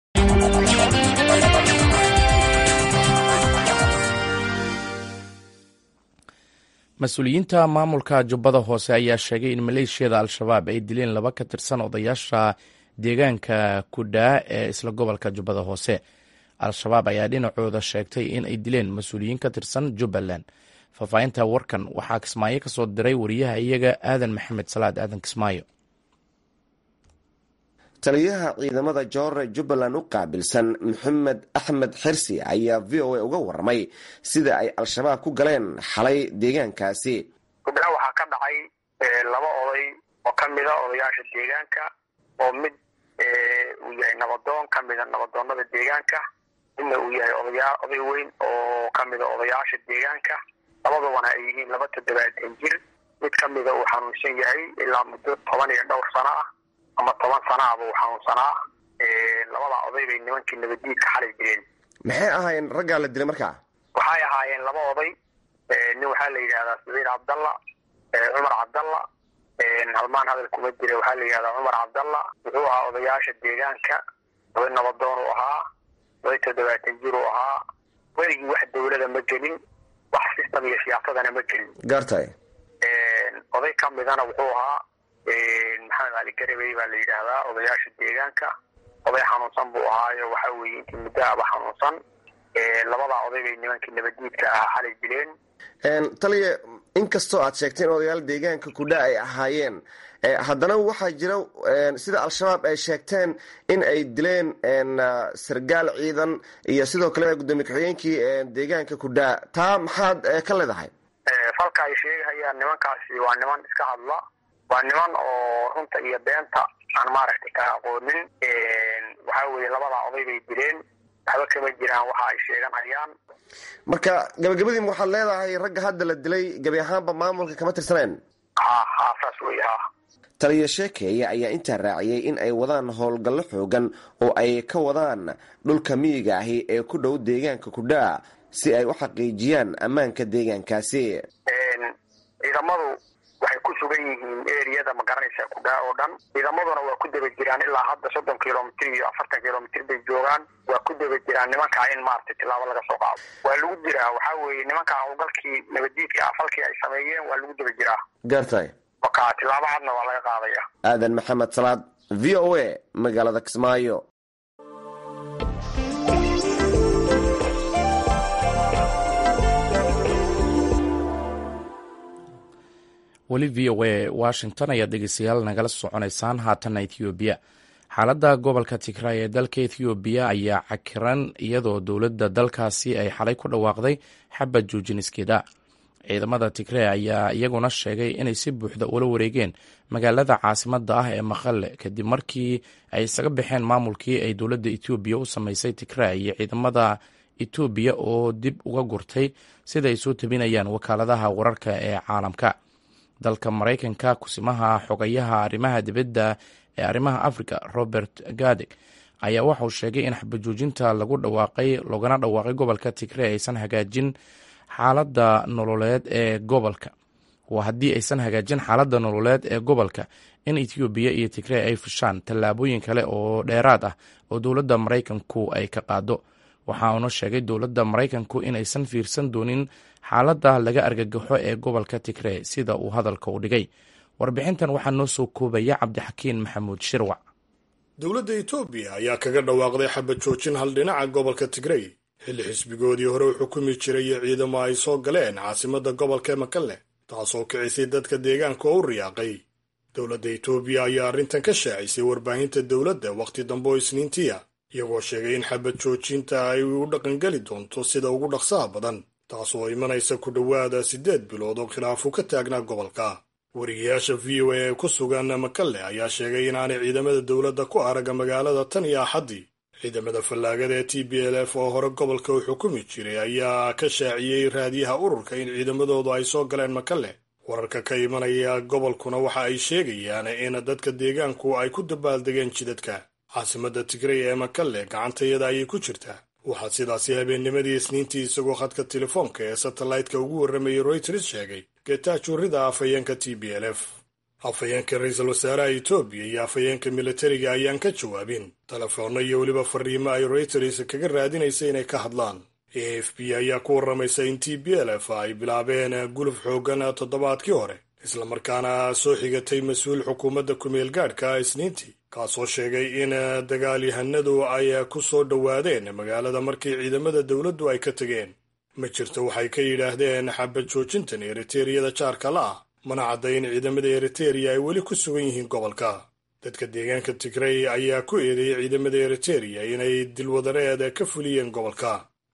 mas-uuliyiinta maamulka jubbada hoose ayaa sheegay in maleeshiyada al-shabaab ay dileen laba ka tirsan odayaasha deegaanka kudhaa ee isla gobolka jubbada hoose al-shabaab ayaa dhinacooda sheegtay in ay dileen mas-uuliyiin ka tirsan jubbaland faahfaahinta warkan waxaa kismaayo ka soo diray wariyaha iyaga aadan maxamed salaad aadan kismaayo taliyaha ciidamada joore jubbaland u qaabilsan maxamed axmed xirsi ayaa v o a uga warramay sida ay al-shabaab ku galeen xalay deegaankaasi kudhaa waxaa ka dhacay laba oday oo ka mida odayaasha deegaanka oo mid uu yahay nabadoon ka mida nabadoonada deegaanka midna uu yahay odayaa oday weyn oo ka mida odayaasha deegaanka labadabana ay yihiin laba toddobaatan jir mid ka mida uu xanuunsan yahay ilaa muddo toban iyo dhowr sano ah ama toban sana ahba uu xanuunsanaa labada oday bay nimankii nabadiidka xalay dileen maxay ahaayeen raggaa la dilay markaa waxay ahaayeen laba oday nin waxaa la yidhahdaa saciid cabdalla cumar cabdalla halmaan hadal kuma jira waxaa la yidhahdaa cumar cabdalla wuxuu ahaa odayaasha deegaanka oday nabadoon uu ahaa oday toddobaatan jir uu ahaa weligii wax dawlada ma gelin wax system iyo siyaasadana ma gelin gaartay oday ka midana wuxuu ahaa maxamed cali garabey baa la yidhaahdaa odayaasha deegaanka oday xanuunsan buu ahaayo waxa weeye intii muddo aba xanuunsan labadaa oday bay nimankii nabadiidka ahaa xalay dileen taliya inkastoo aad sheegteen odayaal deegaanka kudha ay ahaayeen haddana waxaa jira sida al-shabaab ay sheegteen in ay dileen sargaal ciidan iyo sidoo kale gudoomiye ku-xigeenkii deegaanka kudha taa maxaad ka leedahay falka ay sheegahayaan nimankaasi waa niman iska hadla waa niman oo runta iyo beenta aan maaragtay ka aqoonin waxa weeye labadaa oday bay dileen waxba kama jiraan waxa ay sheeganayaan marka gabagabadiim waxaad leedahay ragga hadda la dilay gebi ahaanba maamulka kama tirsaneen ha ha saas wey ha taliya sheekeeye ayaa intaa raaciyey in ay wadaan howlgallo xoogan oo ay ka wadaan dhulka miyiga ahi ee ku dhow deegaanka kudhaa si ay u xaqiijiyaan ammaanka deegaankaasi ciidamadu waxay ku sugan yihiin eriyada magaranaysa kudhaa oo dhan ciidamaduna waa ku daba jiraan ilaa hadda soddon kilomitr iyo afartan kilomitr bay joogaan waa ku daba jiraan nimankaa in maaragtay tilaabo laga soo qaado waa lagu jiraa waxaa weeye nimankaa howlgalkii nabadiidka ah falkii ay sameeyeen waa lagu daba jiraa gaartay marka tilaabo hadna waa laga qaadaya aadan maxamed salaad v o a magaalada kismaayo weli v o a washington ayaad dhegeystayaal nagala soconaysaan haatanna ethoobiya xaaladda gobolka tigray ee dalka ethoobiya ayaa cakiran iyadoo dowladda dalkaasi ay xalay ku dhawaaqday xabad joojiniskeda ciidamada tigray ayaa iyaguna sheegay inay si buuxda ula wareegeen magaalada caasimadda ah ee maqale kadib markii ay isaga baxeen maamulkii ay dowladda etoobiya u sameysay tigray iyo ciidamada etoobiya oo dib uga gurtay sida ay soo tabinayaan wakaaladaha wararka ee caalamka dalka maraykanka kusimaha xogayaha arrimaha dibadda ee arrimaha africa robert gadeg ayaa waxauu sheegay in xabajoojinta lagu dhawaaqay loogana dhawaaqay gobolka tigray aysan hagaajin xaaladda nololeed ee gobolka waa haddii aysan hagaajin xaaladda nololeed ee gobolka in ethoobiya iyo tigray ay fushaan tallaabooyin kale oo dheeraad ah oo dowladda maraykanku ay ka qaado waxa uuna sheegay dowladda maraykanku inaysan fiirsan doonin xaaladda laga argagaxo ee gobolka tigray sida uu hadalka u dhigay warbixintan waxaa noo soo koobaya cabdixakiin maxamuud shirwac dowladda etoobiya ayaa kaga dhawaaqday xabad joojin hal dhinaca gobolka tigrey xilli xisbigoodii hore u xukumi jiray iyo ciidamo ay soo galeen caasimadda gobolka makalle taasoo kicisay dadka deegaanka oo u riyaaqay dowladda etoobiya ayaa arrintan ka shaacisay warbaahinta dowladda wakhti dambe oo isniintiya iyagoo sheegay in xabad joojinta ay u dhaqangeli doonto sida ugu dhaqsaha badan taasoo imanaysa ku dhowaada siddeed bilood oo khilaafu ka taagnaa gobolka wariyayaasha v o a ee ku sugan makalle ayaa sheegay inaanay ciidamada dowladda ku araga magaalada tan iyo axaddii ciidamada fallaagada ee t b l f oo hore gobolka u xukumi jiray ayaa ka shaaciyey raadiyaha ururka in ciidamadoodu ay soo galeen makalle wararka ka imanaya gobolkuna waxa ay sheegayaan in dadka deegaanku ay ku dabaaldegeen jidadka caasimadda tigray ee makalle gacantayada ayay ku jirtaa waxaa sidaasi habeennimadii isniintii isagoo khadka telefoonka ee satellaytka ugu warramayay royters sheegay geetaajurrida afhayeenka t b l f afhayeenka ra-iisul wasaaraha etoobiya iyo afhayeenka militariga ayaan ka jawaabin telefoonno iyo weliba fariimo ay royters kaga raadinaysa inay ka hadlaan a f b ayaa ku warramaysa in t b l f ay bilaabeen guluf xooggan toddobaadkii hore islamarkaana soo xigatay mas-uul xukuumadda kumeel gaadhka isniintii kaasoo sheegay in dagaalyahanadu ay ku soo dhowaadeen magaalada markii ciidamada dowladdu ay ka tegeen ma jirto waxay ka yidhaahdeen xabad joojintan eriteriyada jaarka la ah mana cadda in ciidamada eritereya ay weli ku sugan yihiin gobolka dadka deegaanka tigrey ayaa ku eedeeyey ciidamada eritereya inay dilwadareed ka fuliyeen gobolka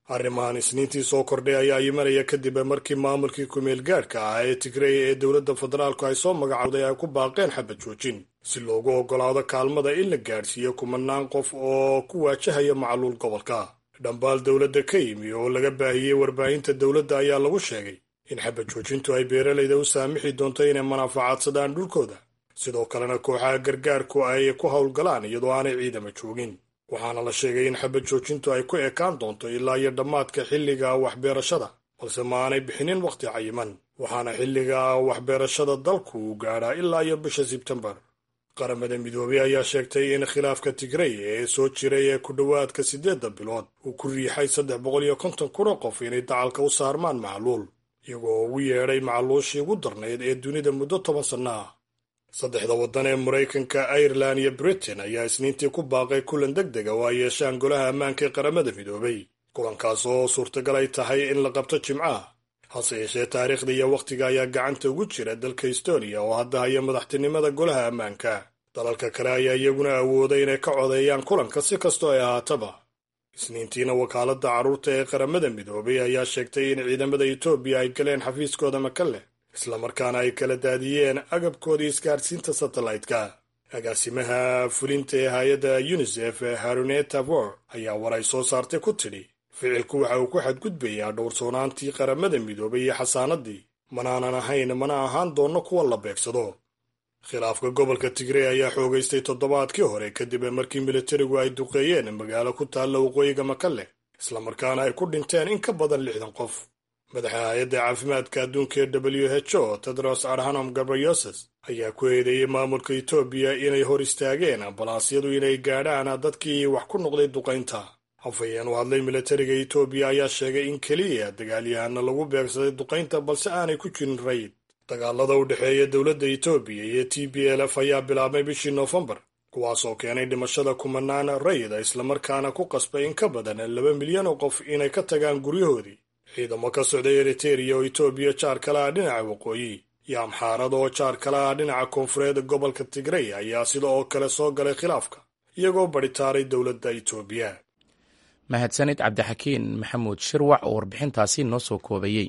arrimahan isniintii soo kordhay ayaa imanaya kadib markii maamulkii kumeel gaadhka ah ee tigrey ee dowladda federaalku ay soo magacowday ay ku baaqeen xabad joojin si loogu oggolaado kaalmada in la gaadhsiiyo kumanaan qof oo ku waajahaya macluul gobolka dhambaal dowladda ka yimi oo laga baahiyey warbaahinta dowladda ayaa lagu sheegay in xabad joojintu ay beeralayda u saamixi doonto inay manaafacaadsadaan dhulkooda sidoo kalena kooxaha gargaarku ay ku howlgalaan iyadoo aanay ciidama joogin waxaana la sheegay in xabad joojintu ay ku ekaan doonto ilaa iyo dhammaadka xilliga waxbeerashada balse ma aanay bixinin wakhti cayiman waxaana xilliga waxbeerashada dalku uu gaadhaa ilaa iyo bisha sebtembar qaramada midoobey ayaa sheegtay in khilaafka tigrey ee soo jiray ee ku dhowaadka siddeedda bilood uu ku riixay saddex boqol iyo konton kun oo qof inay dacalka u saarmaan macluul iyagoo ugu yeedhay macluushii ugu darnayd ee dunida muddo toban sanno ah saddexda waddan ee maraykanka irelan iyo britain ayaa isniintii ku baaqay kulan deg dega oo ay yeeshaan golaha ammaanka ee qaramada midoobay kulankaas oo suurtagal ay tahay in la qabto jimcaha hase yeeshee taariikhda iyo wakhtiga ayaa gacanta ugu jira dalka estonia oo hadda haya madaxtinimada golaha ammaanka dalalka kale ayaa iyaguna awooday inay ka codeeyaan kulanka si kastoo ay ahaataba isniintiina wakaaladda carruurta ee qaramada midoobay ayaa sheegtay in ciidamada etoobiya ay galeen xafiiskooda makalle islamarkaana ay kala daadiyeen agabkoodii isgaadhsiinta satellaytka agaasimaha fulinta ee hay-adda yunisef haruneta vor ayaa war ay soo saartay ku tidhi ficilku waxa uu ku xadgudbayaa dhowrsoonaantii qaramada midoobay iyo xasaanadii manaanan ahayn mana ahaan doonno kuwa la beegsado khilaafka gobolka tigrey ayaa xoogaystay toddobaadkii hore kadib markii militarigu ay duqeeyeen magaalo ku taalla waqooyiga makalle islamarkaana ay ku dhinteen in ka badan lixdan qof madaxa hay-adda caafimaadka adduunka ee w h o tedros adhanom gabriyoses ayaa ku eedeeyey maamulka etoobiya inay hor istaageen ambalaasyadu inay gaadhaan dadkii wax ku noqday duqaynta hafayeen u hadlay militariga etoobiya ayaa sheegay in keliya dagaalyahana lagu beegsaday duqaynta balse aanay ku jirin rayid dagaalada u dhexeeya dowladda etoobiya iyo t b l f ayaa bilaabmay bishii noofembar kuwaasoo keenay dhimashada kumanaan rayida islamarkaana ku qasbay in ka badan laba milyan oo qof inay ka tagaan guryahoodii ciidamo ka socday eriteria oo etoobiya jaar kale ah dhinaca waqooyi iyo amxaarada oo jaar kale ah dhinaca koonfureed gobolka tigrey ayaa sida oo kale soo galay khilaafka iyagoo badhitaaray dowladda etoobiya mahadsanid cabdixakiin maxamuud shirwac oo warbixintaasi noo soo koobayey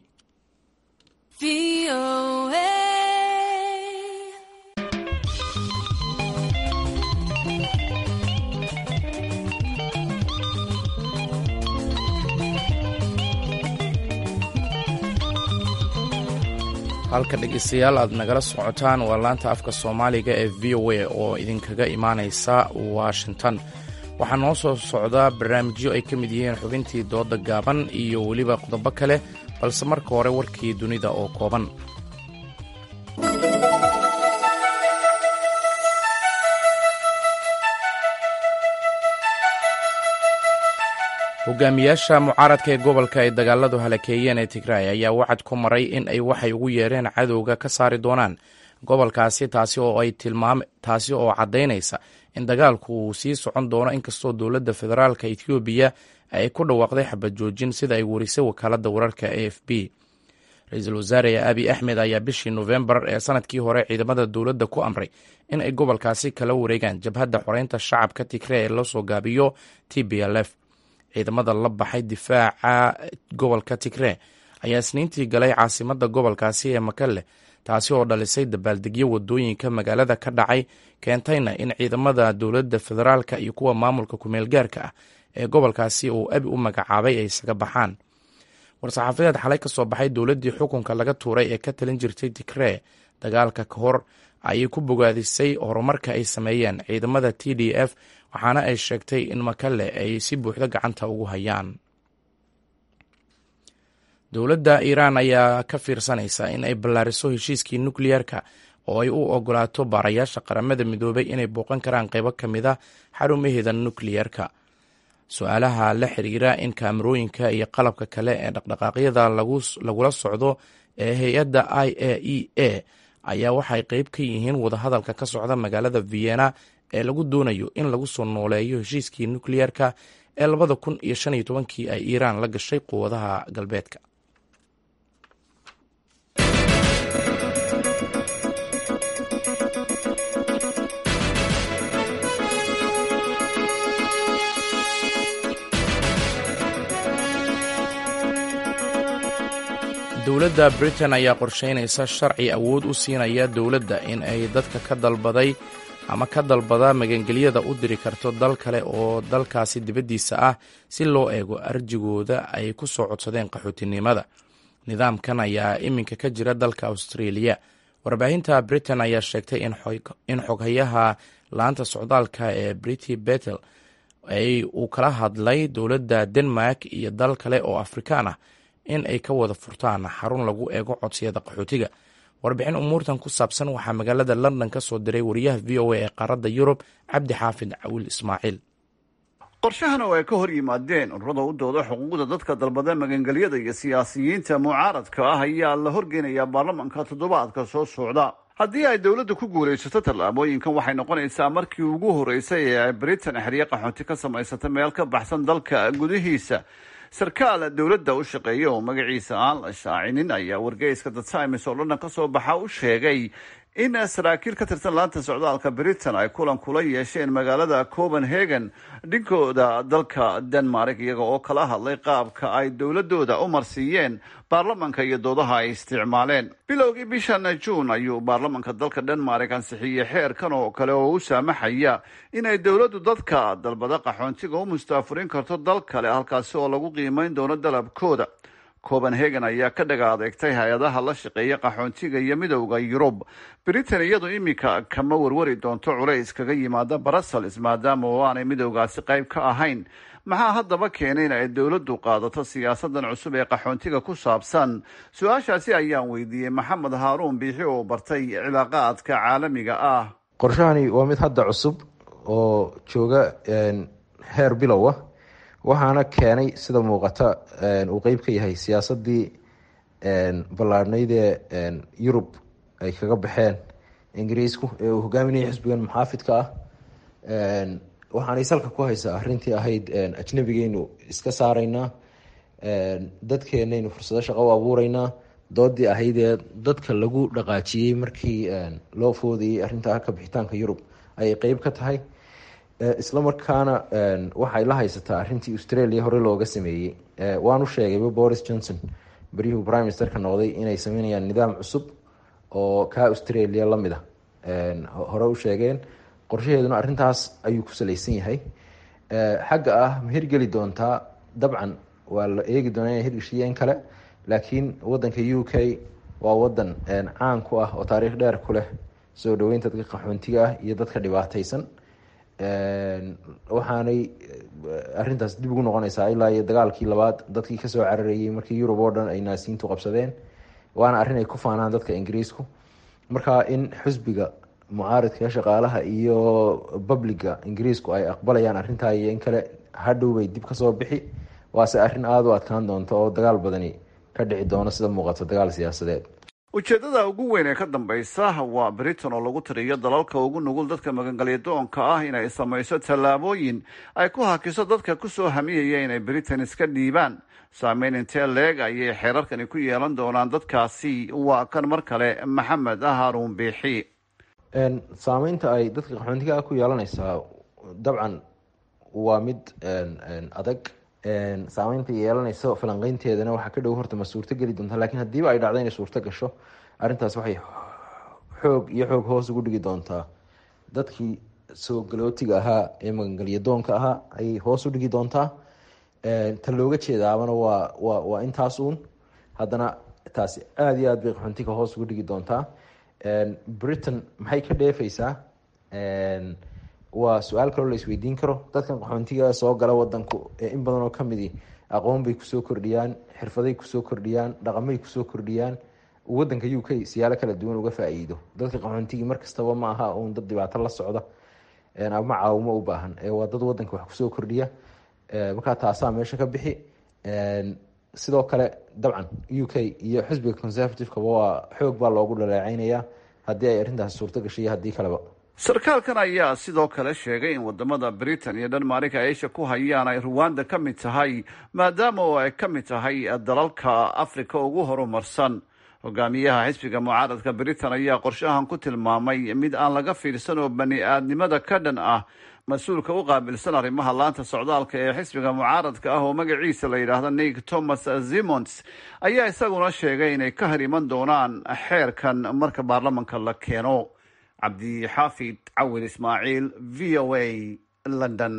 halka dhegeystayaal aad nagala socotaan waa laanta afka soomaaliga ee v o a oo idinkaga imaaneysa washington waxaa noo soo socdaa barnaamijyo ay ka mid yihiin xubintii dooda gaaban iyo weliba qodobo kale balse marka hore warkii dunida oo kooban hogaamiyaasha mucaaradka ee gobolka ay dagaaladu halakeeyeen ee tigraay ayaa wacad ku maray in ay waxay ugu yeereen cadowga ka saari doonaan gobolkaasi taasi oo ay tilmaam taasi oo caddaynaysa in dagaalku uu sii socon doono inkastoo dowladda federaalka etoobiya ay ku dhawaaqday xabad joojin sida ay warisay wakaaladda wararka a f b ra-iisul wasaare abi axmed ayaa bishii nofembar ee sanadkii hore ciidamada dowladda ku amray in ay gobolkaasi kala wareegaan jabhadda xoreynta shacabka tigre ee loo soo gaabiyo t b l f ciidamada la baxay difaaca gobolka tigre ayaa isniintii galay caasimada gobolkaasi ee makalle taasi oo dhalisay dabaaldegyo wadooyinka magaalada ka dhacay keentayna in ciidamada dowladda federaalka iyo kuwa maamulka kumeelgaarka ah ee gobolkaasi uu abi u magacaabay ay isaga baxaan war-saxaafadeed xalay ka soo baxay dowladdii xukunka laga tuuray ee ka talin jirtay tigre dagaalka ka hor ayay ku bogaadisay horumarka ay sameeyeen ciidamada t d f waxaana ay sheegtay in makalle ay si buuxdo gacanta ugu hayaan dowladda iiraan ayaa ka fiirsanaysa in ay ballaariso heshiiskii nukliyeerka oo ay u ogolaato baarayaasha qaramada midoobay inay booqan karaan qaybo ka mid a xarumaheeda nukliyeerka su-aalaha la xiriira in kaamarooyinka iyo qalabka kale ee dhaqdhaqaaqyada lagula socdo ee hay-adda i a e a ayaa waxay qeyb ka yihiin wadahadalka ka socda magaalada vienna ee lagu doonayo in lagu soo nooleeyo heshiiskii nukliyeerka ee labada kun iyo shan iyo tobankii ay iiraan la gashay quwadaha galbeedka dowladda britain ayaa qorshaynaysa sharci awood u siinaya dowladda in ay dadka ka dalbaday ama ka dalbada magangelyada u diri karto dal kale oo dalkaasi dibaddiisa ah si loo eego arjigooda ay ku soo codsadeen qaxootinimada nidaamkan ayaa iminka ka jira dalka australia warbaahinta britain ayaa sheegtay in xoghayaha laanta socdaalka ee briti betel uu kala hadlay dowladda denmark iyo dal kale oo afrikaan ah in ay ka wada furtaan xarun lagu eego codsiyada qaxootiga warbixin umuurtan ku saabsan waxaa magaalada london ka soo diray wariyaha v o a ee qaaradda yurub cabdi xaafid cawiil ismaaciil qorshahan oo ay ka hor yimaadeen ururada u dooda xuquuqda dadka dalbada magangelyada iyo siyaasiyiinta mucaaradka ah ayaa la horgeynayaa baarlamanka toddobaadka soo socda haddii ay dowladda ku guulaysato tallaabooyinkan waxay noqonaysaa markii ugu horreysay ee ay britain xerye qaxoonti ka samaysata meel ka baxsan dalka gudihiisa sarkaal dowladda u shaqeeya oo magaciisa aan la shaacinin ayaa wargeyska the times oo dhanna ka soo baxa u sheegay in saraakiil ka tirsan laanta socdaalka britain ay kulan kula yeesheen magaalada copenhagen dhinkooda dalka denmark iyaga oo kala hadlay qaabka ay dowladooda u marsiiyeen baarlamanka iyo doodaha ay isticmaaleen bilowgii bishan juun ayuu baarlamanka dalka denmark ansixiyey xeerkan oo kale oo u saamaxaya inay dowladdu dadka dalbada qaxoontiga u mustaafurin karto dal kale halkaasi oo lagu qiimeyn doono dalabkooda copenhagen ayaa ka dhaga adeegtay hay-adaha la shaqeeya qaxoontiga iyo midowda yurub britain iyadu iminka kama warwari doonto culays kaga yimaada brussels maadaama oo aanay midowgaasi qayb ka ahayn maxaa haddaba keenay in ay dowladdu qaadato siyaasadan cusub ee qaxoontiga ku saabsan su-aashaasi ayaan weydiiyey maxamed haaruun biixi oo bartay cilaaqaadka caalamiga ah qorshahani waa mid hadda cusub oo jooga heer bilow ah waxaana keenay sida muuqata uu qeyb ka yahay siyaasadii ballaadhnayd ee yurub ay kaga baxeen ingiriisku ee uu hogaaminaya xisbigan muxaafidka ah waxaanay salka ku haysaa arintii ahayd ajnabigeynu iska saaraynaa dadkeenaynu fursado shaqo u abuureynaa doodii ahaydee dadka lagu dhaqaajiyey markii loo foodayay arinta ka bixitaanka yurub ayay qeyb ka tahay isla markaana waxay la haysataa arintii australia hore looga sameeyey waanu sheegayba boris johnson beryuhu prime ministerka noqday inay sameynayaan nidaam cusub oo kaa australia lamid a hore u sheegeen qorshaheeduna arintaas ayuu ku saleysan yahay xagga ah ma hirgeli doontaa dabcan waa la eegi doonaa ina hirgeshiya in kale laakiin wadanka u k waa wadan caan ku ah oo taariikh dheer ku leh soo dhaweynta dadka qaxoontiga ah iyo dadka dhibaateysan waxaanay arintaas dib ugu noqonaysaa ilaa iyo dagaalkii labaad dadkii kasoo cararayey markii yurub oo dhan ay naasiyiintu qabsadeen waana arrin ay ku faanaan dadka ingiriisku marka in xusbiga mucaaridka shaqaalaha iyo publiga ingiriisku ay aqbalayaan arrintaa iyo in kale hadhow bay dib kasoo bixi waase arrin aada u adkaan doonta oo dagaal badani ka dhici doono sida muuqato dagaal siyaasadeed ujeedada ugu weyn ee ka dambeysa waa britain oo lagu tiriyo dalalka ugu nugul dadka magangalyadoonka ah inay samayso tallaabooyin ay ku hakiso dadka kusoo hamiyaya inay britain iska dhiibaan saameyn intee leeg ayay xeerarkani ku yeelan doonaan dadkaasi waa kan mar kale maxamed haruun biixi saameynta ay dadka qaxoontiga ku yeelanaysaa dabcan waa mid adag saameynta yeelanayso falanqeynteedana waxaa ka dhow horta ma suurto geli doontaa lakiin haddiiba ay dhacdo inay suurto gasho arrintaas waxay xoog iyo xoog hoos ugu dhigi doontaa dadkii soo galootiga ahaa ee magangelyadoonka ahaa ayay hoos u dhigi doontaa ta looga jeedaabana waa wa waa intaas uun haddana taasi aada iyo aad bay qaxoontiga hoos ugu dhigi doontaa britain maxay ka dheefeysaa waa su-aal kaloo la isweydiin karo dadkan qaxoontiga soo gala wadanku ee in badan oo kamidi aqoon bay kusoo kordhiyaan xirfaday kusoo kordhiyaan dhaqamay kusoo kordhiyaan wadanka u k siyaalo kala duwan uga faa-iido dadka qaxoontigii markastaba ma aha uun dad dhibaato la socda ama caawimo u baahan waa dad wadanka wax kusoo kordhiya markaa taasaa meesha ka bixi sidoo kale dabcan u k iyo xisbiga conservativekaba waa xoog baa loogu dhaleeceynaya haddii ay arrintaasi suurto gashay iyo haddii kaleba sarkaalkan ayaa sidoo kale sheegay in wadamada britain iyo dhanmarika ay isha ku hayaan ay ruwanda ka mid tahay maadaama oo ay ka mid tahay dalalka africa ugu horumarsan hogaamiyaha xisbiga mucaaradka britain ayaa qorshahan ku tilmaamay mid aan laga fiirsan oo bani aadnimada ka dhan ah mas-uulka u qaabilsan arrimaha laanta socdaalka ee xisbiga mucaaradka ah oo magaciisa la yidhaahdo nick thomas zimons ayaa isaguna sheegay inay ka hor iman doonaan xeerkan marka baarlamanka la keeno cabdixaafid cawil ismaaciil v o a london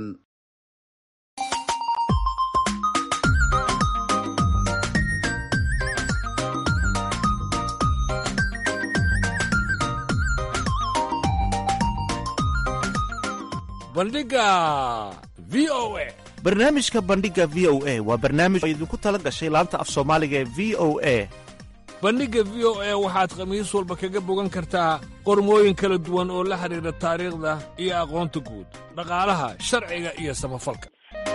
bandhiga v o a barnaamijka bandhiga v o a waa barnaamij oo idinku tala gashay laanta af soomaaliga ee v o a bandhigga v o a waxaad khamiis walba kaga bogan kartaa qormooyin kala duwan oo la xidhiidha taariikhda iyo aqoonta guud dhaqaalaha sharciga iyo samafalka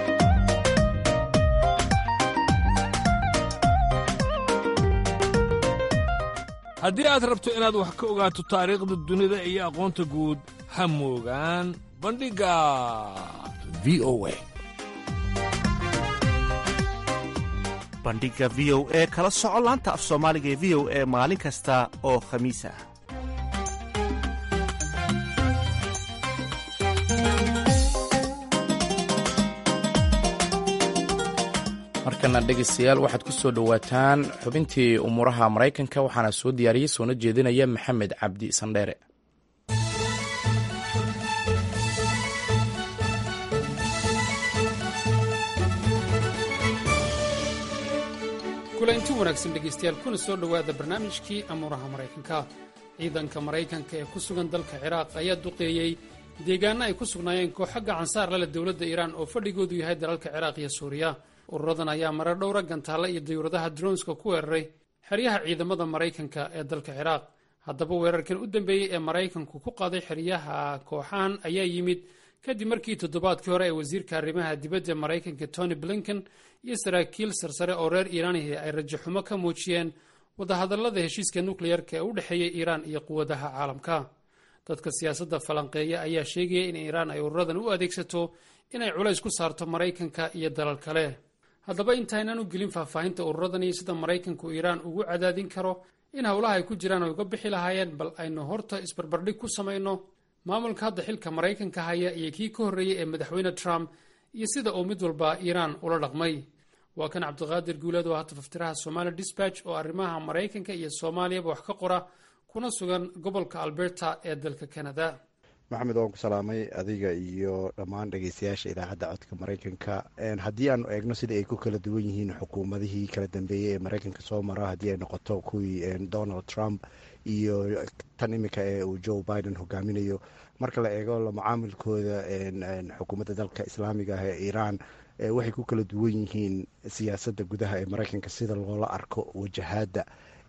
haddii aad rabto inaad wax ka ogaato taariikhda dunida iyo aqoonta guud ha moogaan bandhigga v o a bandhiga v o e kala soco laanta af soomaaliga ee v o e maalin kasta oo khamiis ah markana dhegaystayaal waxaad ku soo dhowaataan xubintii umuuraha maraykanka waxaana soo diyaariyey soona jeedinaya maxamed cabdi sandheere kulanti wanaagsan dhegaystayaal kuna soo dhowaada barnaamijkii amuuraha maraykanka ciidanka maraykanka ee ku sugan dalka ciraaq ayaa duqeeyey deegaano ay ku sugnaayeen kooxo gacansaar lale dowladda iiraan oo fadhigoodu yahay dalalka ciraaq iyo suuriya ururadan ayaa marar dhowra gantaalla iyo dayuuradaha dronska ku weeraray xeryaha ciidamada maraykanka ee dalka ciraaq haddaba weerarkan u dambeeyey ee maraykanku ku qaaday xeryaha kooxahan ayaa yimid kadib markii toddobaadkii hore ee wasiirka arrimaha dibadda maraykanka tony blinken iyo saraakiil sarsare oo reer iiraanihi ay rajaxumo ka muujiyeen wadahadallada heshiiska nukleyarka ee u dhexeeya iiraan iyo quwadaha caalamka dadka siyaasadda falanqeeya ayaa sheegaya in iiraan ay ururadan u adeegsato inay culays ku saarto maraykanka iyo dalal kale haddaba intaynaan u gelin faahfaahinta ururadan iyo sida maraykanku iiraan ugu cadaadin karo in howlaha ay ku jiraan ay uga bixi lahaayeen bal aynu horta isbarbardhig ku samayno maamulka hadda xilka maraykanka haya iyo kii ka horreeyey ee madaxweyne trump iyo sida uu mid walba iiraan ula dhaqmay waa kan cabdiqaadir guuleed oo hata faftiraha somali disbatch oo arrimaha maraykanka iyo soomaaliyaba wax ka qora kuna sugan gobolka alberta ee dalka canada maxamed waan ku salaamay adiga iyo dhammaan dhegeystayaasha idaacadda codka maraykanka haddii aanu eegno sida ay ku kala duwan yihiin xukuumadihii kala dambeeyey ee maraykanka soo mara haddii ay noqoto kuwii donald trump iyo tan imika ee uu joe biden hogaaminayo marka la eego macaamilkooda xukuumadda dalka islaamiga ah ee iiraan waxay ku kala duwan yihiin siyaasadda gudaha ee maraykanka sida loola arko wajahaadda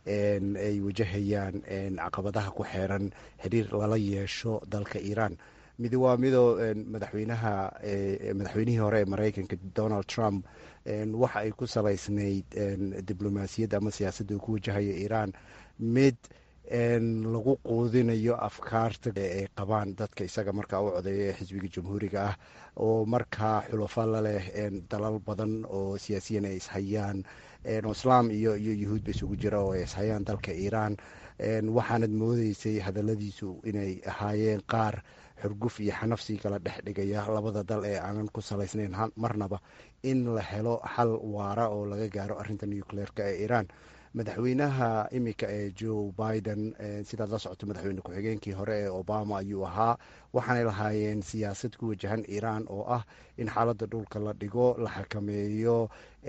ay wajahayaan caqabadaha ku xeeran xiriir lala yeesho dalka iiraan mid waa midoo madaxweynaha madaxweynihii hore ee maraykanka donald trump waxa ay ku salaysnayd diblomaasiyadda ama siyaasadda uu ku wajahaya iiraan mid lagu quudinayo afkaarta ay qabaan dadka isaga markaa u codeeya ee xisbiga jamhuuriga ah oo markaa xulafo la leh dalal badan oo siyaasiyan ay ishayaan islaam iyo iyo yuhuudba isugu jira oo ay ishayaan dalka iiraan waxaanad moodeysay hadaladiisu inay ahaayeen qaar xurguf iyo xanafsi kala dhex dhigaya labada dal ee aanan ku salaysnayn marnaba in la helo xal waara oo laga gaaro arinta nucleerka ee iiraan madaxweynaha imika ee joe biden sidaad la socoto madaxweyne ku-xigeenkii hore ee obama ayuu ahaa waxaanay lahaayeen siyaasad ku wajahan iiraan oo ah in xaaladda dhulka la dhigo la xakameeyo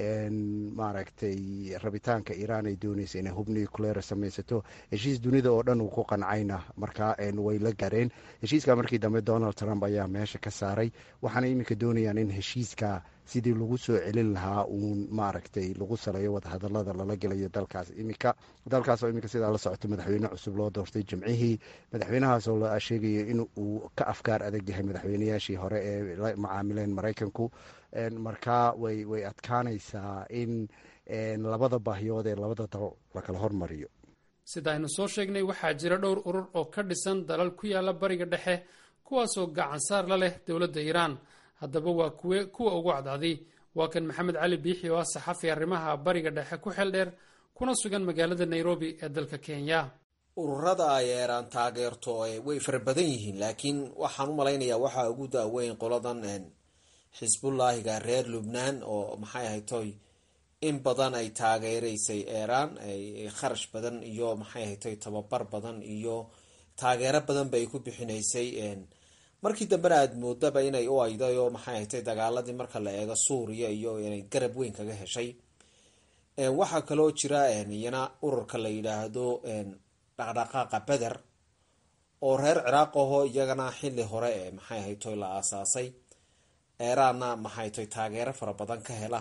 maaragtay rabitaanka iiraan ay dooneysa inay hub nucleer samaysato heshiis dunida oo dhan uu ku qancayna markaa way la gaareen heshiiska markii dambe donald trump ayaa meesha ka saaray waxaana iminka doonayaan in heshiiska sidii lagu soo celin lahaa uun maaragtay lagu saleeyo wadahadalada lala gelayo dalkaas imika dalkaasoo imika sidaa la socoto madaxweyne cusub loo doortay jimcihii madaxweynahaasoo la sheegayo in uu ka afkaar adag yahay madaxweynayaashii hore ee la macaamileen maraykanku markaa way way adkaanaysaa in labada baahiyood ee labada dal lakala hormariyo sida aynu soo sheegnay waxaa jira dhowr urur oo ka dhisan dalal ku yaala bariga dhexe kuwaasoo gacansaar la leh dowladda iiraan haddaba waa kuwe kuwa ugu cadcadi waa kan maxamed cali biixi oo ah saxafi arrimaha bariga dhexe ku xeel dheer kuna sugan magaalada nairobi ee dalka kenya ururada ay eeraan taageerto way fara badan yihiin laakiin waxaan u malaynayaa waxaa ugu daaweyn qoladan xisbullaahiga reer lubnaan oo maxay ahay toy in badan ay taageereysay eeraan kharash badan iyo maxay ahay toy tababar badan iyo taageero badan ba ay ku bixinaysay markii dambena aada moodaba inay u ayday oo maxay ahay toy dagaaladii marka la eego suuriya iyo inay garab weyn kaga heshay waxaa kaloo jira iyana ururka la yidhaahdo dhaqdhaqaaqa beder oo reer ciraaq ahoo iyagana xili hore ee maxay ahay toy la aasaasay eeraanna maxay toy taageero fara badan ka hela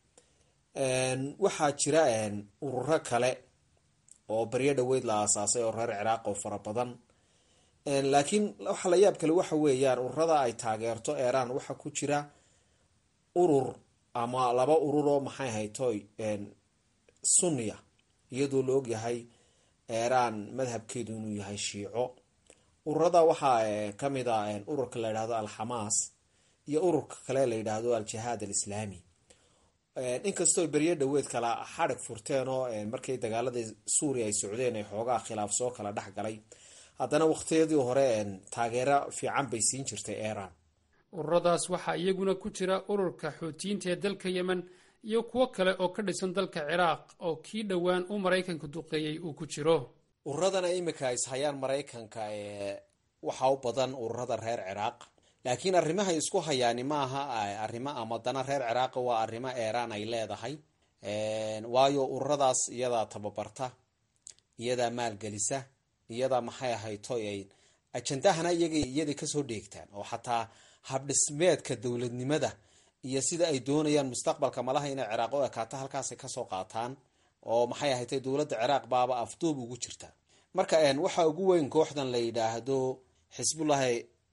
waxaa jira ururo kale oo baryo dhaweyd la aasaasay oo reer ciraaq oo fara badan laakiin waxa la yaab kale waxa weeyaan ururada ay taageerto eeraan waxaa ku jira urur ama laba urur oo maxay ahay toy sunniya iyadoo la ogyahay eeraan madhabkeedu inuu yahay shiico ururada waxaa kamid a ururka la yidhahdo alxamaas iyo ururka kale la yidhaahdo al-jihaad alislaami inkastoo beryo dhaweed kala xadhig furteen oo markii dagaaladii suuriya ay socdeen ay xoogaa khilaaf soo kala dhex galay haddana waqtiyadii hore taageero fiican bay siin jirtay eeraan ururadaas waxaa iyaguna ku jira ururka xuutiyiinta ee dalka yemen iyo kuwo kale oo ka dhisan dalka ciraaq oo kii dhowaan u maraykanka duqeeyey uu ku jiro ururadana imika is hayaan maraykanka waxaa u badan ururada reer ciraaq laakiin arrimahay isku hayaani maaha arrimo ama dana reer ciraaqa waa arrimo eeraan ay leedahay waayo ururadaas iyadaa tababarta iyadaa maalgelisa iyadaa maxay ahay toy ay ajandahana iyaga iyaday kasoo dheegtaan oo xataa habdhismeedka dowladnimada iyo sida ay doonayaan mustaqbalka malaha inay ciraaq u ekaato halkaasay kasoo qaataan oo maxay ahay toy dowladda ciraaq baaba afduub ugu jirta marka waxaa ugu weyn kooxdan la yidhaahdo xisbullahi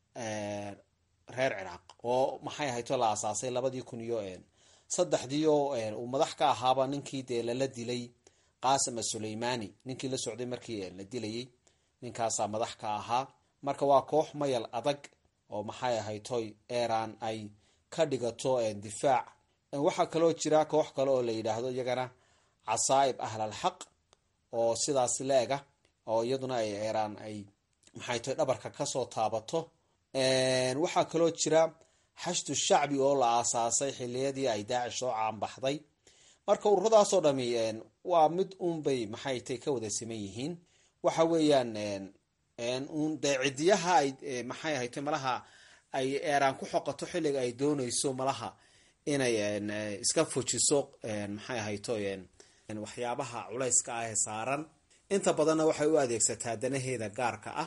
reer ciraaq oo maxay ahayto la aasaasay labadii kun iyo saddexdii oo uu madax ka ahaaba ninkii dee lala dilay qaasim asuleymani ninkii la socday markii la dilayay ninkaasaa madax ka ahaa marka waa koox mayal adag oo maxay ahaytoy eeraan ay ka dhigato difaac waxaa kaloo jira koox kale oo la yidhaahdo iyagana casaa'ib ahlal xaq oo sidaas la-ega oo iyaduna ay eeraan ay maxay toy dhabarka kasoo taabato waxaa kaloo jira xashdu shacbi oo la aasaasay xiliyadii ay daacish soo caanbaxday marka ururadaasoo dhami waa mid uunbay maxay tay ka wada siman yihiin waxa weeyaan un dee cidiyaha ay maxay ahayte malaha ay eeraan ku xoqato xilliga ay dooneyso malaha inay iska fujiso maxay ahayto waxyaabaha culayska ah ee saaran inta badanna waxay u adeegsataa danaheeda gaarka ah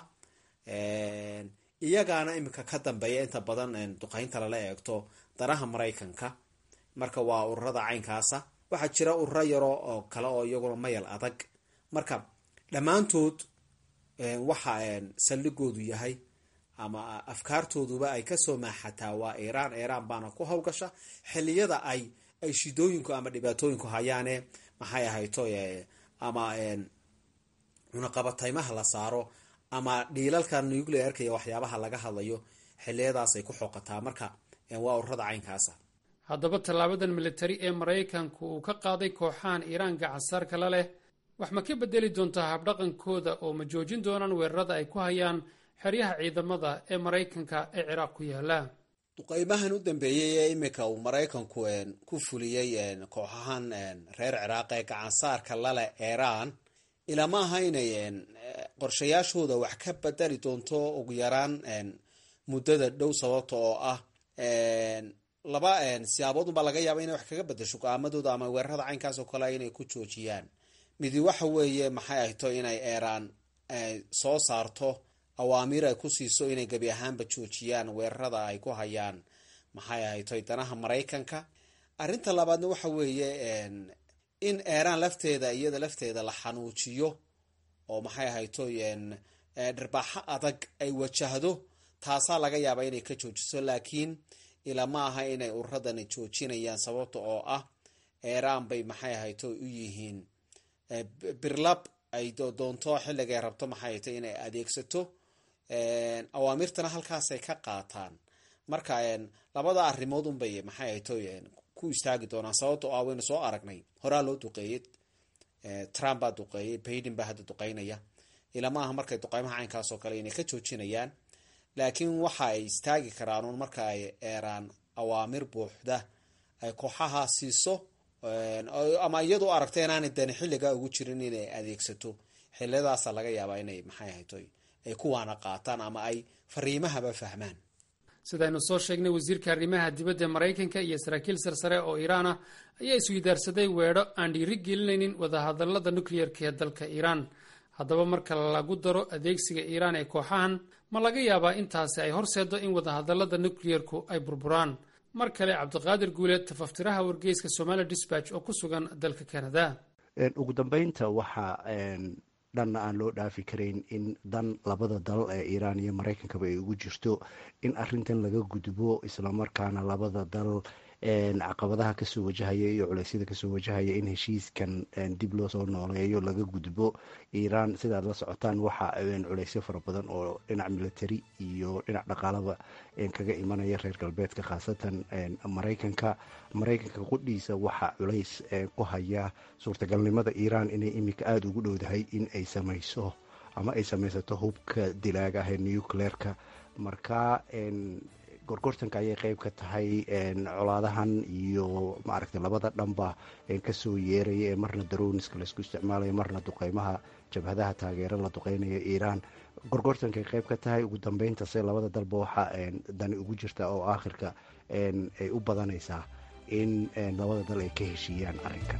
iyagaana imika ka dambeeya inta badan duqeynta lala eegto danaha maraykanka marka waa ururada caynkaasa waxaa jira ururo yaro oo kale oo iyaguna mayal adag marka dhammaantood waxa saldhigoodu yahay ama afkaartooduba ay kasoo maaxataa waa iiraan iiraan baana ku hawgasha xiliyada ay ay shidooyinku ama dhibaatooyinku hayaane maxay ahayto ama cunaqabataymaha la saaro ama dhiilalka nuclearka iyo waxyaabaha laga hadlayo xiliyadaasay ku xoqataa marka waa ururada caynkaasa haddaba tallaabadan militari ee maraykanku uu ka qaaday kooxahan iiraan gacansaarka la leh wax ma ka bedeli doontaa habdhaqankooda oo ma joojin doonaan weerarada ay ku hayaan xeryaha ciidamada ee maraykanka ee ciraaq ku yaala duqeymahan u dambeeyey ee imika uu maraykanku ku fuliyey kooxahan reer ciraaq ee gacansaarka laleh iiraan ilama aha inay qorshayaashooda wax ka bedeli doonto ugu yaraan muddada dhow sababta oo ah laba siyaaboodunbaa laga yaaba inay wax kaga bedesho go-aamadooda ama weerarada caynkaas oo kale inay ku joojiyaan midi waxa weeye maxay ahto inay eeraan soo saarto awaamiir ay ku siiso inay gebi ahaanba joojiyaan weerarada ay ku hayaan maxay ahayto danaha maraykanka arrinta labaadna waxa weeye in eeraan lafteeda iyada lafteeda la xanuujiyo oo maxay ahayto dhirbaaxo adag ay wajahdo taasaa laga yaabaa inay ka joojiso laakiin ilama aha inay ururadani joojinayaan sababta oo ah eeraan bay maxay ahayto u yihiin birlab ay doonto xilligay rabto maxay ahayto inay adeegsato awaamirtana halkaasay ka qaataan marka labada arrimood unbay maxay ahayto ku istaagi doonaan sababta oo ah waynu soo aragnay horaa loo duqeeyey trump baa duqeeyey baiden baa hadda duqeynaya ilamaaha markay duqeymaha caynkaas oo kale inay ka joojinayaan laakiin waxa ay istaagi karaan uun marka ay eeraan awaamir buuxda ay kooxaha siiso ama iyadu aragto inaanay dani xilligaa ugu jirin inay adeegsato xiliyadaasa laga yaabaa inay maxay ahayto ay kuwaana qaataan ama ay fariimahaba fahmaan sidaynu soo sheegnay wasiirka arrimaha dibadda maraykanka iyo saraakiil sarsare oo iiraan ah ayaa isweydaarsaday weedho aan dhiiri gelinaynin wadahadalada nukliyerka ee dalka iiraan haddaba marka lagu daro adeegsiga iiraan ee kooxahan ma laga yaabaa intaasi ay horseedo in wadahadalada nukliyerku ay burburaan mar kale cabdiqaadir guuleed tafaftiraha wargeyska somali disbatch oo ku sugan dalka canada ugu dambeynta waxa dhanna aan loo dhaafi karayn in dan labada dal ee iiraan iyo maraykankaba ay ugu jirto in arintan laga gudbo islamarkaana labada dal caqabadaha kasoo wajahaya iyo culeysyada kasoo wajahaya in heshiiskan dib loo soo nooleeyo laga gudbo iiraan sidaad la socotaan waxa culeysyo fara badan oo dhinac military iyo dhinac dhaqaalaba kaga imanaya reer galbeedka khaasatan maraykanka maraykanka qudhiisa waxa culays ku haya suurtagalnimada iiraan inay imika aada ugu dhowdahay in ay samayso ama ay samaysato hubka dilaaga ah ee nucleerka marka gorgortanka ayay qeyb ka tahay colaadahan iyo maaragtay labada dhanba kasoo yeeraya ee marna daroniska laysku isticmaalayo marna duqeymaha jabhadaha taageero la duqeynayo iiraan gorgortankay qeyb ka tahay ugu dambeyntaase labada dalba waxa dani ugu jirta oo aakhirka ay u badanaysaa in labada dal ay ka heshiiyaan arrinkan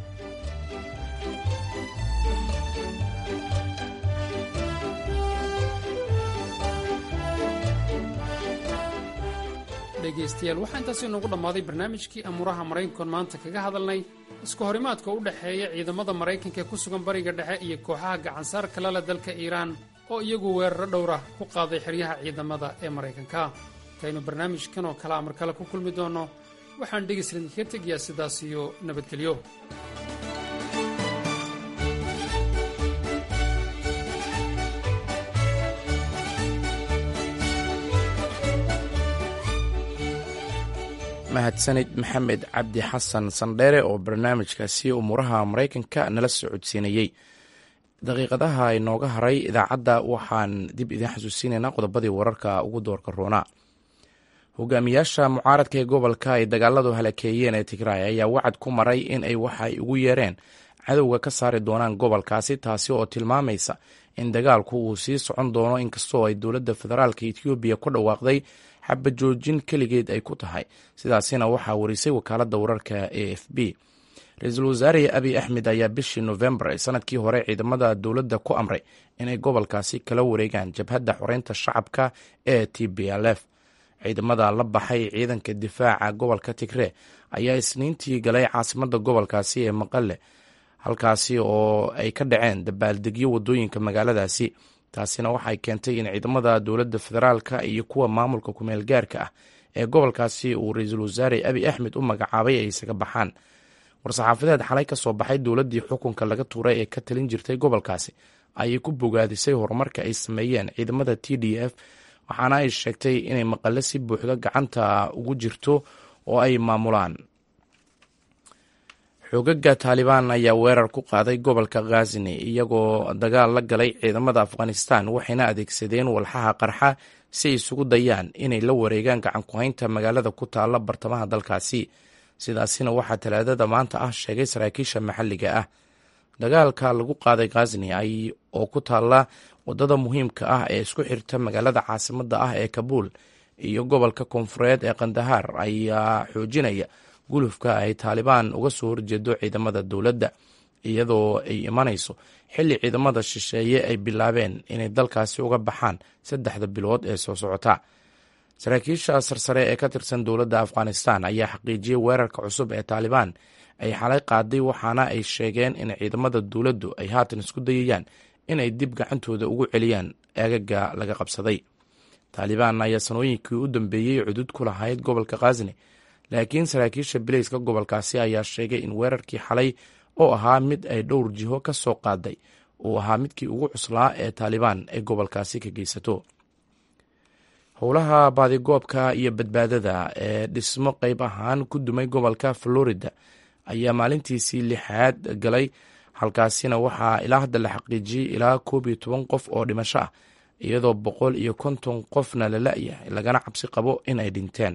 dhegaystayaal waxaa intaasi noogu dhammaaday barnaamijkii amuuraha maraykankoon maanta kaga hadalnay isku horimaadka u dhexeeya ciidamada maraykanka ee ku sugan bariga dhexe iyo kooxaha gacansaarka lale dalka iiraan oo iyagu weeraro dhowra ku qaaday xeryaha ciidamada ee maraykanka intaynu barnaamijkan oo kale amar kale ku kulmi doonno waxaan dhegayslin kaga tegayaa sidaas iyo nabadgelyo mahadsanid maxamed cabdi xasan sandheere oo barnaamijkaasi umuuraha maraykanka nala socodsiinayey daqiiqadaha inooga haray idaacadda waxaan dib idiin xasuusinaynaa qodobadii wararka ugu doorka roonaa hogaamiyaasha mucaaradka ee gobolka ay dagaaladu halakeeyeen ee tigraay ayaa wacad ku maray in ay waxay ugu yeereen cadowga ka saari doonaan gobolkaasi taasi oo tilmaamaysa in dagaalku uu sii socon doono inkastoo ay dowladda federaalka etoobiya ku dhawaaqday xabajoojin keligeed ay ku tahay sidaasina waxaa warisay wakaaladda wararka a f b ra-iisul wasaare abiy axmed ayaa bishii nofembar ee sanadkii hore ciidamada dowladda ku amray inay gobolkaasi kala wareegaan jabhadda xoreynta shacabka ee t b l f ciidamada la baxay ciidanka difaaca gobolka tigree ayaa isniintii galay caasimadda gobolkaasi ee maqale halkaasi oo ay ka dhaceen dabaaldegyo wadooyinka magaaladaasi taasina waxay keentay in ciidamada dowladda federaalka iyo kuwa maamulka kumeel gaarka ah ee gobolkaasi uu ra-iisul wasaare abiy axmed u magacaabay ay isaga baxaan war-saxaafadeed xalay ka soo baxay dowladdii xukunka laga tuuray ee ka talin jirtay gobolkaasi ayay ku bogaadisay horumarka ay sameeyeen ciidamada t d f waxaana ay sheegtay inay maqale si buuxda gacanta ugu jirto oo ay maamulaan xoogaga taalibaan ayaa weerar ku qaaday gobolka khazini iyagoo dagaal la galay ciidamada afghanistan waxayna adeegsadeen walxaha qarxa si ay isugu dayaan inay la wareegaan gacankuhaynta magaalada ku taalla bartamaha dalkaasi sidaasina waxaa talaadada maanta ah sheegay saraakiisha maxalliga ah dagaalka lagu qaaday khazini oo ku taalla wadada muhiimka ah ee isku xirta magaalada caasimada ah ee kabuul iyo gobolka koonfureed ee kandahaar ayaa xoojinaya gulufka ay taalibaan uga soo horjeedo ciidamada dowladda iyadoo ay imanayso xilli ciidamada shisheeye ay bilaabeen inay dalkaasi uga baxaan saddexda bilood ee soo socota saraakiisha sarsare ee ka tirsan dowladda afghanistan ayaa xaqiijiyey weerarka cusub ee taalibaan ay xalay qaaday waxaana ay sheegeen in ciidamada dowladdu ay haatan isku dayayaan inay dib gacantooda ugu celiyaan eagaga laga qabsaday taalibaan ayaa sanooyinkii u dambeeyey cudud ku lahayd gobolka khasni laakiin saraakiisha bileyska gobolkaasi ayaa sheegay in weerarkii xalay oo ahaa mid ay dhowr jiho ka soo qaaday uu ahaa midkii ugu cuslaa ee taalibaan ay gobolkaasi ka geysato howlaha baadigoobka iyo badbaadada ee dhismo qeyb ahaan ku dumay gobolka florida ayaa maalintiisii lixaad galay halkaasina waxaa ilaa hadda la xaqiijiyey ilaa koob iyo toban qof oo dhimasho ah iyadoo boqol iyo konton qofna la la-yahay lagana cabsi qabo in ay dhinteen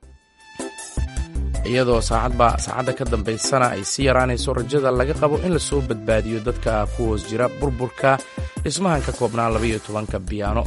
iyadoo saacadba saacadda ka dambaysana ay sii yaraanayso rajada laga qabo in lasoo badbaadiyo dadka ku hoos jira burburka dhismahan ka koobnaa labaiyo tobanka biyaano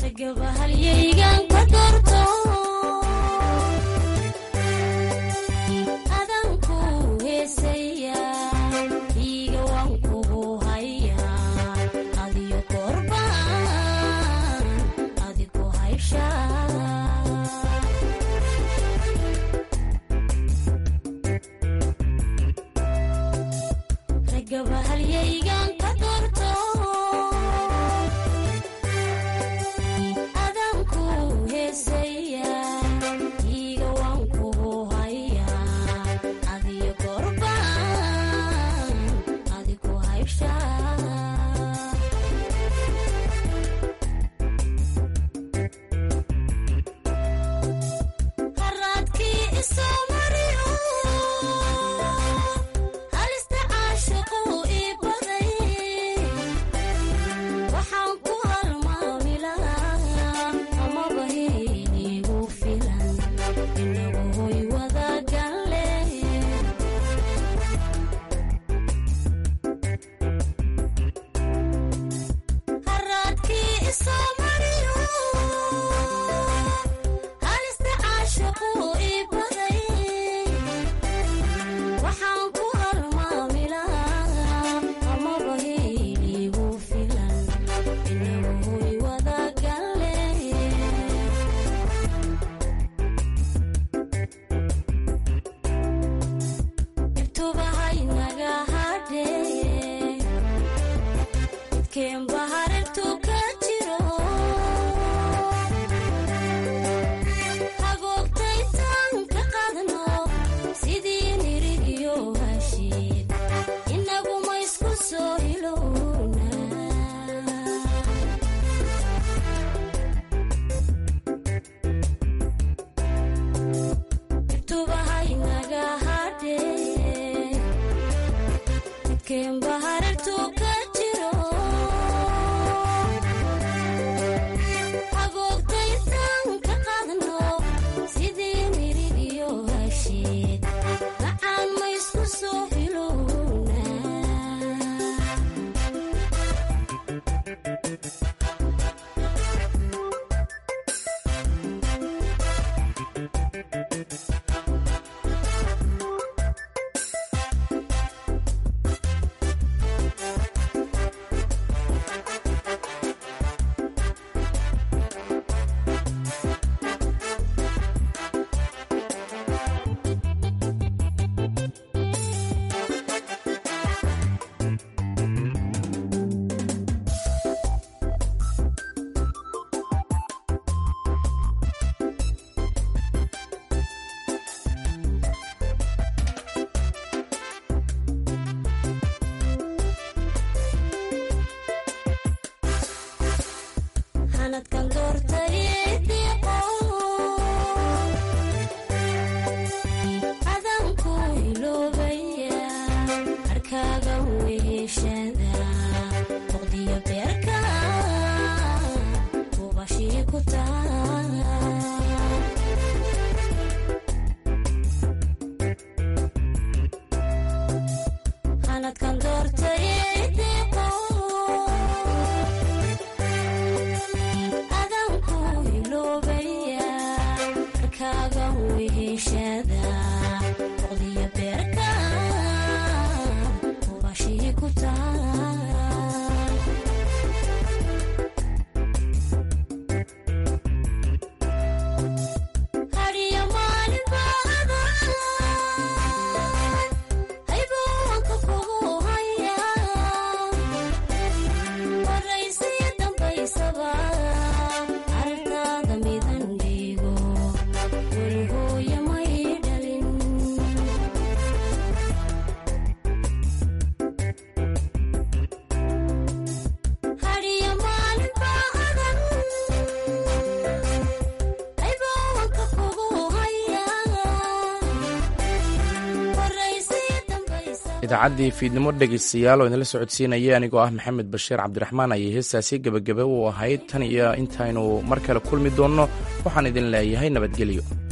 idaacaddii fiidnimo dhegaystayaal oo idinla socodsiinaya anigoo ah maxamed bashiir cabdiraxmaan ayay heestaasi gebagebe u ahayd tan iyo intaynu mar kale kulmi doonno waxaan idin leeyahay nabadgelyo